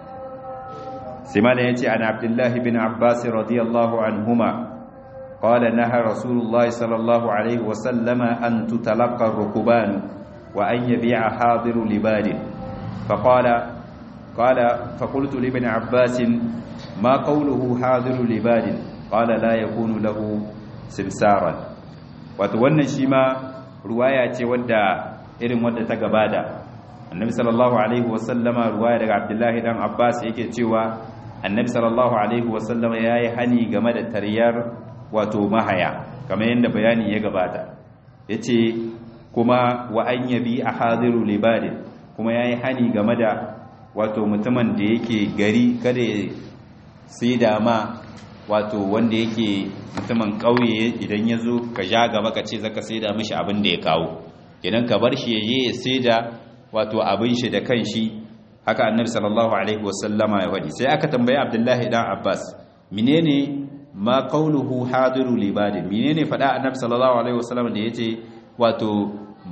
A: sai mala ya ce an abdullahi bin abbas radiyallahu anhuma قال نهى رسول الله صلى الله عليه وسلم أن تتلقى الركبان وأن يبيع حاضر لباد فقال قال فقلت لابن عباس ما قوله حاضر لباد قال لا يكون له سمسارا وتوانا شيما رواية ودى irin wadda ta gabata annabi sallallahu alaihi wasallama ruwaya daga abdullahi dan abbas yake cewa annabi sallallahu alaihi wasallama yayi hani game da tariyar wato mahaya kamar yadda bayani ya gabata yace kuma wa an yabi ahadiru libadin kuma yayi hani game da wato mutumin da yake gari kada ya sai da ma wato wanda yake mutumin kauye idan ya zo ka ja gaba ka ce zaka sai da mishi abin da ya kawo idan ka bar shi yaje ya saida wato abin shi da kanshi haka annabi sallallahu alaihi wasallama ya wadi sai aka tambaye abdullahi dan abbas menene ma qawluhu hadiru libadi menene fada annabi sallallahu alaihi wasallama da yace wato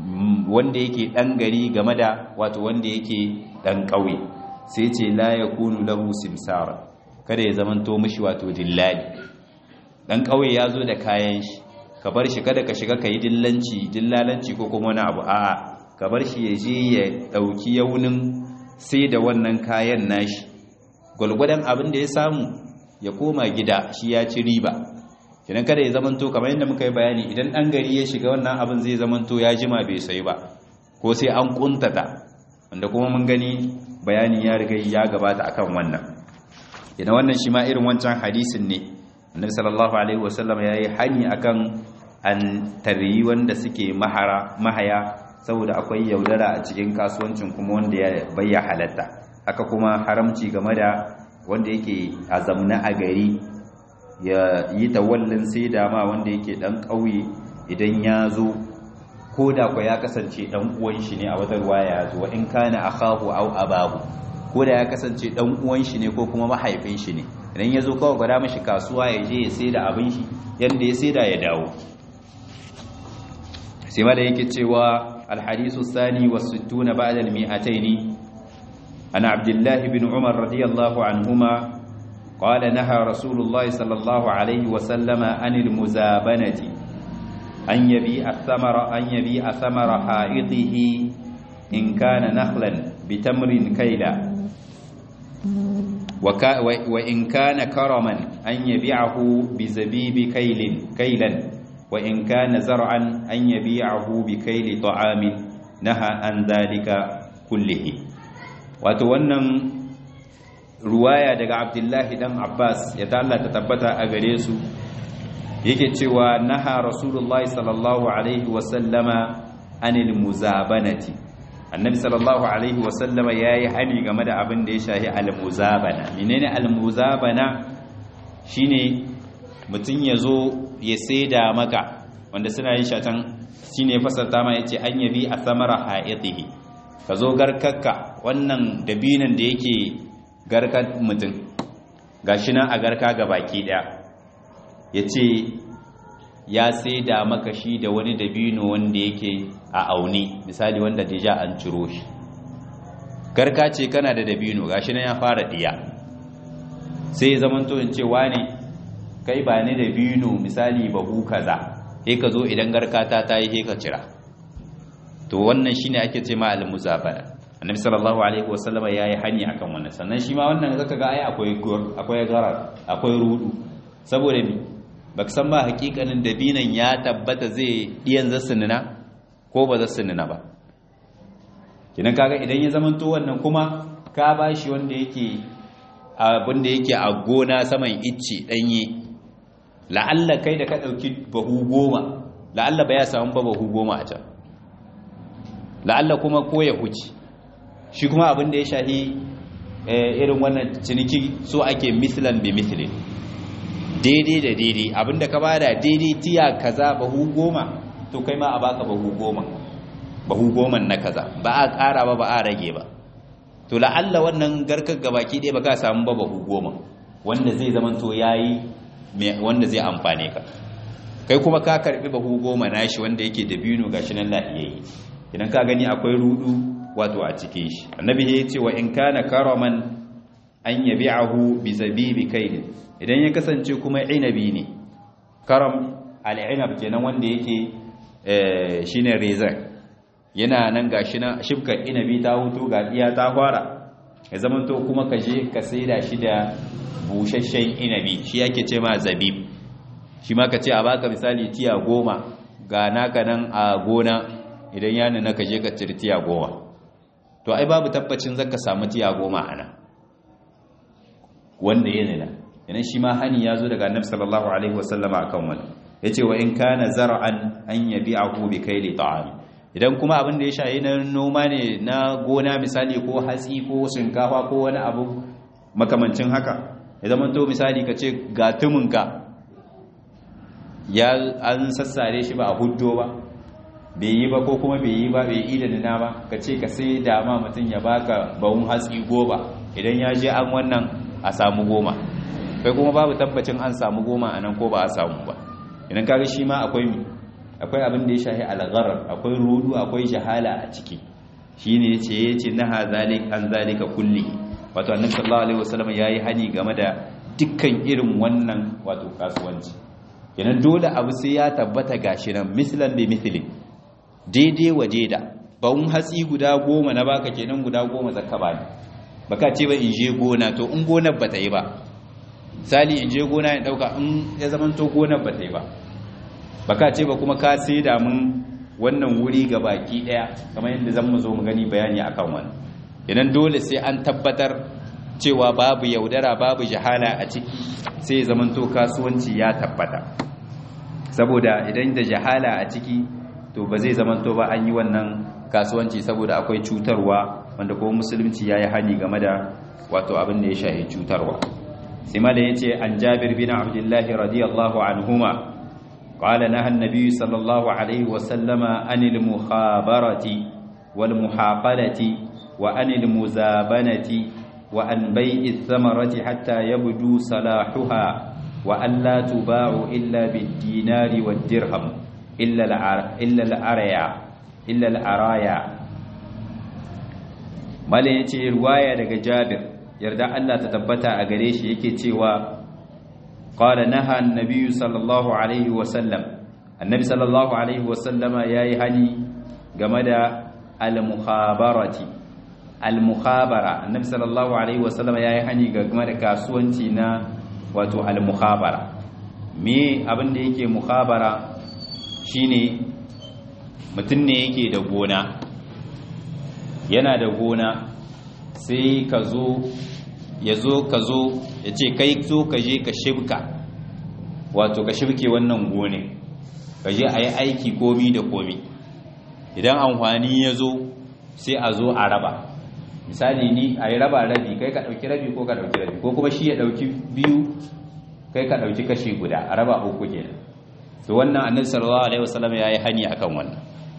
A: wanda yake dan gari game da wato wanda yake dan kauye sai ce la yakunu lahu simsara kada ya zamanto mishi wato dillali dan kauye yazo da kayan shi ka bar shi kada ka shiga ka yi dillanci dillalanci ko kuma wani abu a'a ka bar shi ya je ya ɗauki yaunin sai da wannan kayan nashi gwalgwadon abin da ya samu ya koma gida shi ya ci riba idan kada ya zamanto kamar yadda muka yi bayani idan ɗan gari ya shiga wannan abin zai zamanto ya jima bai sai ba ko sai an kuntata wanda kuma mun gani bayani ya riga ya gabata akan wannan idan wannan shi ma irin wancan hadisin ne annabi sallallahu alaihi wasallam yayi hani akan an tarihi wanda suke mahara mahaya saboda akwai yaudara a cikin kasuwancin kuma wanda ya bayya halatta haka kuma haramci game da wanda yake azamna a gari ya yi tawallin sai da ma wanda yake dan ƙauye idan ya zo ko da kwa ya kasance dan uwan shi ne a wata ruwaya ya zo in kana akhahu aw abahu ko da ya kasance dan uwan shi ne ko kuma mahaifin shi ne idan ya zo kawai gwada mashi kasuwa ya je ya sai da abin shi yadda ya sai da ya dawo sai ma da yake cewa alhadisu sani wa sittuna ba'da al-mi'ataini ana abdullahi bin umar radiyallahu anhuma qala naha rasulullahi sallallahu alaihi wa sallama anil muzabanati an yabi ath-thamara an yabi ath-thamara ha'idihi in kana nakhlan bitamrin kayla وإن كان كرما أن يبيعه بزبيب كيل كيلا وإن كان زرعا أن يبيعه بكيل طعام نهى عن ذلك kullihi wato wannan ruwaya daga abdullahi dan abbas ya ta Allah ta tabbata a gare su yake cewa naha rasulullahi sallallahu alaihi wasallama anil muzabanati annabi sallallahu alaihi wasallama yayi hani game da abin da ya shahi al muzabana menene al muzabana shine mutun yazo ya saida maka wanda suna yin shatan shine fasarta ma yace an yabi a samara haitihi kazo garkakka wannan dabinan da yake garkar mutum gashi nan a garka gabaki daya ya ce ya sai da maka shi da wani dabino wanda yake a auni misali wanda deja an ciro shi garka ce kana da dabino gashi nan ya fara diya sai ya zamanto in ce wane kai ba ni dabino misali bahu kaza sai ka zo idan garka ta tayi sai ka cira to wannan shine ake ce ma al-muzabana annabi sallallahu alaihi wasallama yayi hani akan wannan sannan shi ma wannan zaka ga ai akwai akwai garar akwai rudu saboda mi baka san ba hakikanin dabinan ya tabbata zai diyan zasunina ko ba zasunina ba kinan kaga idan ya zamanto wannan kuma ka bashi wanda yake abin da yake a gona saman icce danye la'alla kai da ka dauki bahu goma la'alla ba ya samu ba bahu goma a can la'alla kuma ko ya huce shi kuma abin da ya shahi irin wannan ciniki so ake mislan bi mislin daidai da daidai abin da ka bada daidai tiya kaza bahu goma to kai ma a baka bahu goma bahu goman na kaza ba a ƙara ba ba a rage ba to la'alla wannan garkar gabaki ɗaya ba ka samu ba bahu goma wanda zai zamanto yayi wanda zai amfane ka kai kuma ka karbi bahu goma nashi wanda yake da bino gashi nan lahiyayye idan ka gani akwai rudu wato a cikin shi annabi ya ce wa in kana karaman an yabi'ahu bi zabibi kayd idan ya kasance kuma inabi ne karam al-inab kenan wanda yake shine rezan yana nan gashi na shibkar inabi ta hutu ga iya ta fara ya zamanto kuma ka je ka saida shi da busasshen inabi shi yake ce ma zabib shi ma ka ce a baka misali tiya goma ga naka nan a gona idan ya nuna ka je ka ciri tiya goma to ai babu tabbacin zaka samu tiya goma a nan wanda ya nuna yana shi ma hani ya zo daga annabi sallallahu alaihi wasallama akan wani yace wa in kana zar'an an yabi'ahu bi kayli ta'am idan kuma abin da ya shayi na noma ne na gona misali ko hatsi ko shinkafa ko wani abu makamancin haka ya zama to misali ka ce ga tuminka ya an sassare shi ba a huddo ba bai yi ba ko kuma bai yi ba bai yi da nuna ba ka ce ka sai dama mutum ya baka bawun hatsi goma idan ya je an wannan a samu goma kai kuma babu tabbacin an samu goma a nan ko ba a samu ba idan kaga shi ma akwai mi akwai abin da ya shahi algharar akwai rudu akwai jahala a ciki shine yace yace naha zalik an zalika kulli wato annabi sallallahu alaihi wasallam yayi hani game da dukkan irin wannan wato kasuwanci kenan dole abu sai ya tabbata gashi nan mislan bi mithli daidai waje da bawun hatsi guda goma na baka kenan guda goma zakka ba ne baka ce ba in je gona to in gonar bata yi ba sali in je gona ya dauka in ya zaman to gonar bata yi ba baka ce ba kuma ka sai da mun wannan wuri ga baki daya kamar yadda zan mu zo mu gani bayani akan wannan idan dole sai an tabbatar cewa babu yaudara babu jahala a ciki sai ya zaman to kasuwanci ya tabbata saboda idan da jahala a ciki to ba zai zamanto ba an yi wannan kasuwanci saboda akwai cutarwa wanda kuma musulunci ya yi hani game da wato abin da ya shahi cutarwa sai ma da ya ce an jabir bin abdullahi radiyallahu anhuma qala naha annabi sallallahu alaihi wa sallama anil mukhabarati wal muhaqalati wa anil muzabanati wa an bai'i thamarati hatta yabdu salahuha wa an la tuba'u illa bid dinari wad dirham illa al'araya illa al'araya malin ya ce ruwaya daga jabir yarda Allah ta tabbata a gare shi yake cewa ƙwada naha annabi sallallahu alaihi wasallam annabi sallallahu alaihi wasallama ya yi hani game da al-mukhabarati al-mukhabara annabi sallallahu alaihi wasallama ya yi hani game da kasuwanci na wato al-mukhabara me abin da yake mukhabara shine mutum ne yake da gona yana da gona sai ka zo ya zo ka zo ya ce kai zo ka je ka shibka wato ka shibke wannan gone ka je a yi aiki komi da komi idan amfani ya zo sai a zo a raba misali ni a yi raba rabi kai ka ɗauki rabi ko ka ɗauki rabi ko kuma shi ya ɗauki biyu kai ka ɗauki kashi guda a raba uku kenan to wannan annabi sallallahu alaihi wasallam ya yi hani akan wannan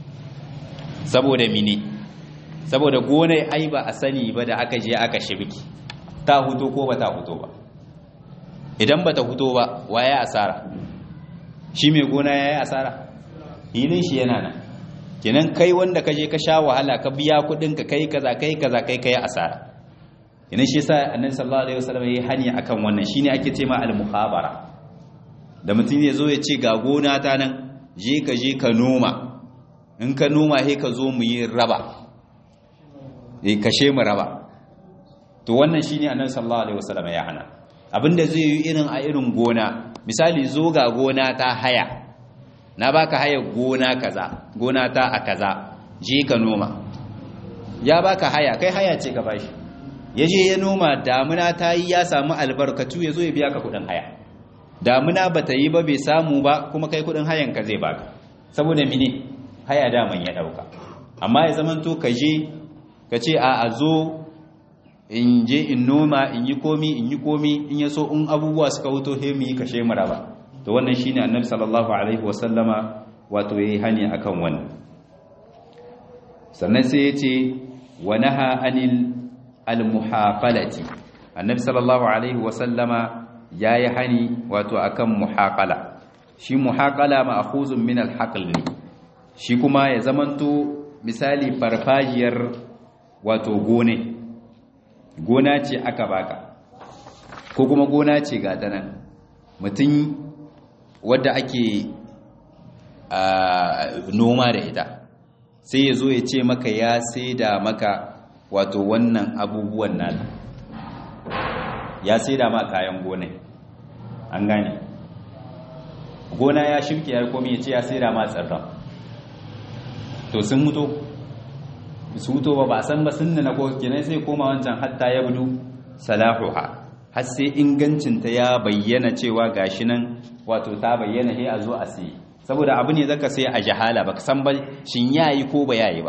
A: saboda mini saboda gonai ai ba a sani ba da aka je aka shibki ta huto ko ba ta huto ba idan ba ta huto ba waye asara shi mai gona ya yi asara hilin shi yana nan kenan kai wanda ka je ka sha wahala ka biya kudin ka kai kaza kai kaza kai kai asara kenan shi yasa annabi sallallahu alaihi wasallam yayi hani akan wannan shine ake ce ma al-mukhabara da mutum ya zo ya ce ga gona ta nan je ka je ka noma in ka noma he ka zo mu yi raba eh kashe mu raba to wannan shine annabi sallallahu alaihi wasallam ya hana abinda zai yi irin a irin gona misali zo ga gona ta haya na baka haya gona kaza gona ta a kaza je ka noma ya baka haya kai haya ce ka bashi ya je ya noma damuna ta yi ya samu albarkatu ya zo ya biya ka kudin haya damuna ba ta yi ba bai samu ba kuma kai kudin hayan ka zai baka saboda mine haya daman ya dauka amma ya zamanto ka je ka ce a a zo in je in noma in yi komi in yi komi in ya so in abubuwa suka wuto he mu yi kashe mu raba to wannan shine annabi sallallahu alaihi wasallama wato yayi hani akan wannan sannan sai yace wa naha anil almuhaqalati annabi sallallahu alaihi wasallama yayi hani wato akan muhaqala shi muhaqala ma'khuzun min alhaql ne shi kuma ya zamanto misali farfajiyar wato gone gona ce aka baka ko kuma gona ce ga ta nan mutum wadda ake noma da ita sai ya zo ya ce maka ya da maka wato wannan abubuwan nan ya da ma kayan gona an gane gona ya shimke ya komi ya ce ya da ma tsirran to sun mutu su wuto ba ba san ba sun na ko kenan sai koma wancan hatta ya budu salahuha har sai ingancinta ya bayyana cewa gashi nan wato ta bayyana he a zo a sai saboda abu ne zaka sai a jahala baka san ba shin yayi ko ba yayi ba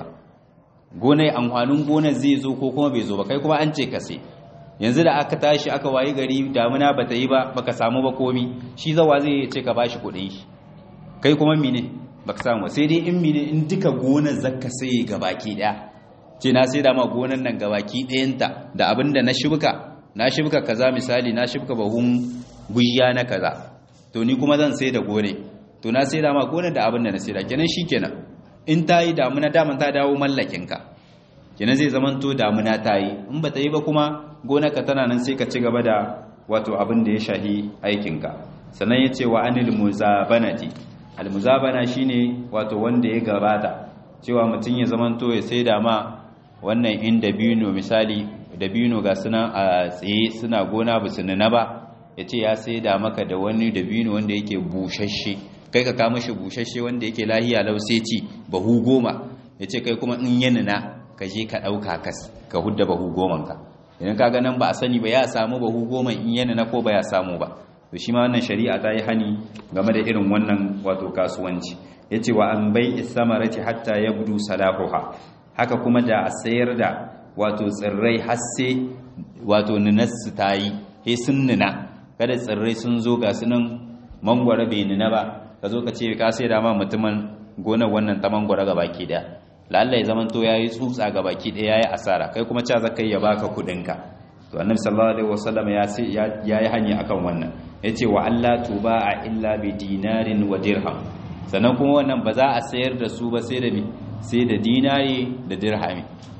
A: gonai amfanin gonar zai zo ko kuma bai zo ba kai kuma an ce ka sai yanzu da aka tashi aka wayi gari damuna bata yi ba baka samu ba komi shi zawa zai ce ka bashi kuɗin shi kai kuma mine baka samu sai dai in mine in duka gonar zaka sai gabaki daya ce na sai da ma gonan nan gabaki ɗayanta da abin da na shibka na shibka kaza misali na shibka bahun gujiya na kaza to ni kuma zan sai da gone to na sai da ma gonar da abin da na sai da kenan shikenan in ta yi damuna daman ta dawo mallakinka kenan zai zaman to damuna ta yi in ba ta yi ba kuma gonarka tana nan sai ka ci gaba da wato abin da ya shahi aikinka sannan ya ce wa anil muzabanati al muzabana shine wato wanda ya gabata cewa mutum ya zamanto ya sai da ma wannan in dabino misali dabino ga suna a tsaye suna gona ba su nuna ba ya ce ya sai da maka da wani dabino wanda yake bushashe kai ka kama shi bushashe wanda yake lahiya lauseci bahu goma ya ce kai kuma in yi nuna ka je ka ɗauka kas ka hudda bahu goman ka idan ka ganin ba a sani ba ya samu bahu goma in yi nuna ko ba ya samu ba to shi ma wannan shari'a ta yi hani game da irin wannan wato kasuwanci ya ce wa an bai isamarati hatta ya budu salahuha haka kuma da a sayar da wato tsirrai hasse wato ninassu ta yi he sun nuna kada tsirrai sun zo ga sunan mangwara bai nuna ba ka zo ka ce ka sai da ma mutumin gonar wannan ta mangwara ga baki daya lallai zaman to yayi tsutsa ga baki daya yayi asara kai kuma ca zakai ya baka kudinka to annabi sallallahu alaihi wasallam ya sai yayi hanya akan wannan yace wa alla tuba illa bi dinarin wa dirham sannan kuma wannan ba za a sayar da su ba sai da sai da dinari da dirhami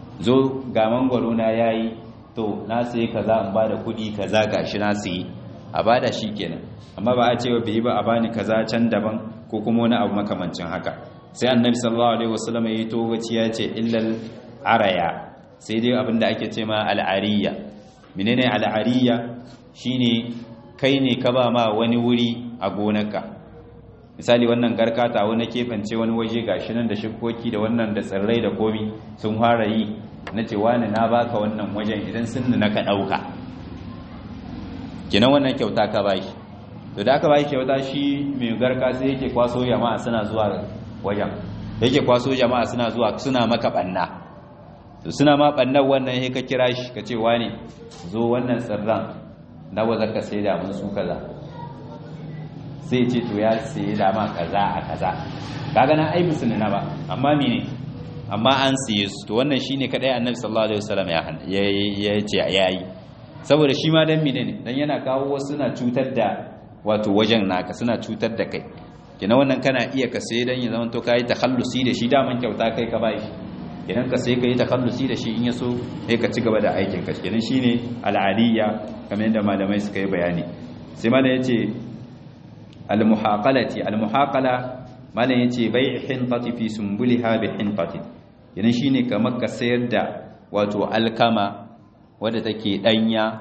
A: zo ga mangwaro na yayi to na sai kaza in bada kudi kaza gashi na sai a bada shi kenan amma ba a ce ba bai ba a bani kaza can daban ko kuma wani abu makamancin haka sai annabi sallallahu alaihi wasallam ya yi togaci ya ce illal araya sai dai abinda ake ce ma al'ariya menene al'ariya shine kai ne ka ba ma wani wuri a gonarka misali wannan garkata wani kefance wani waje gashi nan da shikoki da wannan da tsirrai da komi sun fara yi na ce wani na baka wannan wajen idan sun na ka ɗauka kinan wannan kyauta ka bashi to da aka bashi kyauta shi mai garka sai yake kwaso jama'a suna zuwa wajen yake kwaso jama'a suna zuwa suna maka banna to suna ma bannan wannan sai ka kira shi ka ce wani zo wannan tsirran nawa zaka sai da mun su kaza sai ce to ya sai da ma kaza a kaza kaga na ai musulmi na ba amma mene amma an siye su to wannan shine kadai annabi sallallahu alaihi wasallam ya ya ce yayi saboda shi ma dan mene ne dan yana kawo wasu suna cutar da wato wajen naka suna cutar da kai kina wannan kana iya ka sai dan ya zama to kai takhallusi da shi daman kyauta kai ka bai idan ka sai kai takhallusi da shi in ya so sai ka ci gaba da aikin ka kenan shine al'aliyya kamar yadda malamai suka yi bayani sai malam yace al-muhaqalati al-muhaqala malam yace bai hintati fi sumbuliha bi hintati yana shine kamar ka sayar da wato alkama wadda take danya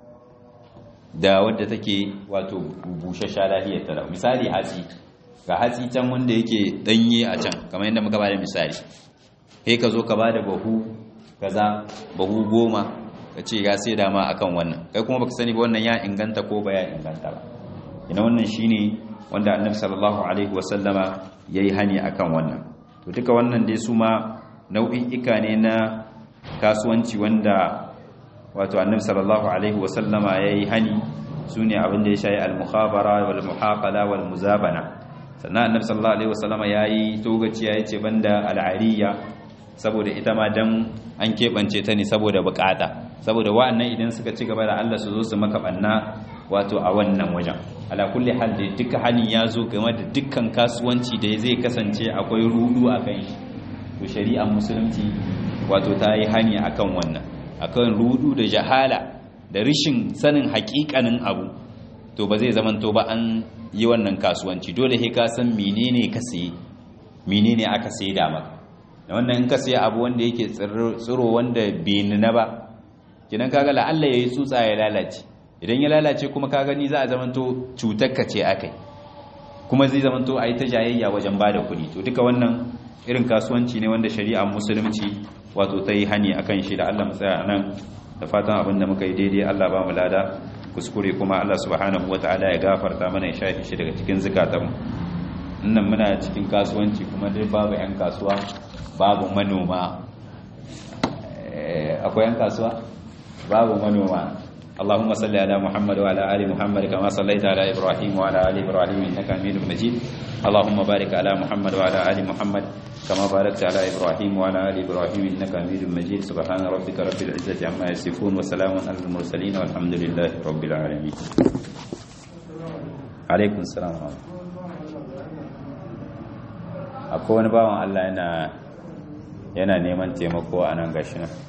A: da wadda take wato bushasha lahiyar tara misali hatsi ga hatsi can wanda yake danye a can kamar yadda muka bada misali sai ka zo ka bada bahu kaza bahu goma ka ce ya sai dama akan wannan kai kuma baka sani ba wannan ya inganta ko ba ya inganta ba ina wannan shine wanda annabi sallallahu alaihi wasallama yayi hani akan wannan to duka wannan dai su ma nau'i'ika ne na kasuwanci wanda wato annabi sallallahu alaihi wasallama yayi hani sune abin da ya shayi al-mukhabara wal muhaqala wal muzabana sannan annabi sallallahu alaihi wasallama yayi togaciya yace banda al-ariya saboda ita ma dan an kebance ta ne saboda bukata saboda wa'annan idan suka ci gaba da Allah su zo su maka banna wato a wannan wajen ala kulli hal da duka hani ya zo game da dukkan kasuwanci da zai kasance akwai rudu a kan shi to shari'ar musulunci wato ta yi hani akan wannan akan rudu da jahala da rishin sanin hakikanin abu to ba zai zamanto ba an yi wannan kasuwanci dole sai ka san menene ka saye menene aka saye da maka da wannan in ka saye abu wanda yake tsiro wanda bai nuna ba kidan kaga la'alla yayi tsutsa ya lalace idan ya lalace kuma ka gani za a zamanto cutarka ce akai kuma zai zamanto a yi ta jayayya wajen bada kuɗi to duka wannan irin kasuwanci ne wanda shari'a musulunci wato ta yi hani akan shi da Allah tsaya nan da fatan abin da muka yi daidai Allah ba mu lada kuskure kuma Allah subhanahu wataala ya gafarta mana ya shafi shi daga cikin zukatanmu nan muna cikin kasuwanci kuma dai babu yan kasuwa babu manoma akwai yan kasuwa babu manoma اللهم صل على محمد وعلى ال محمد كما صليت على ابراهيم وعلى ال ابراهيم انك حميد مجيد اللهم بارك على محمد وعلى ال محمد كما باركت على ابراهيم وعلى ال ابراهيم انك حميد مجيد سبحان ربك رب العزه عما يصفون وسلام على المرسلين والحمد لله رب العالمين عليكم السلام akwai wani bawan Allah yana yana neman taimako a nan gashi nan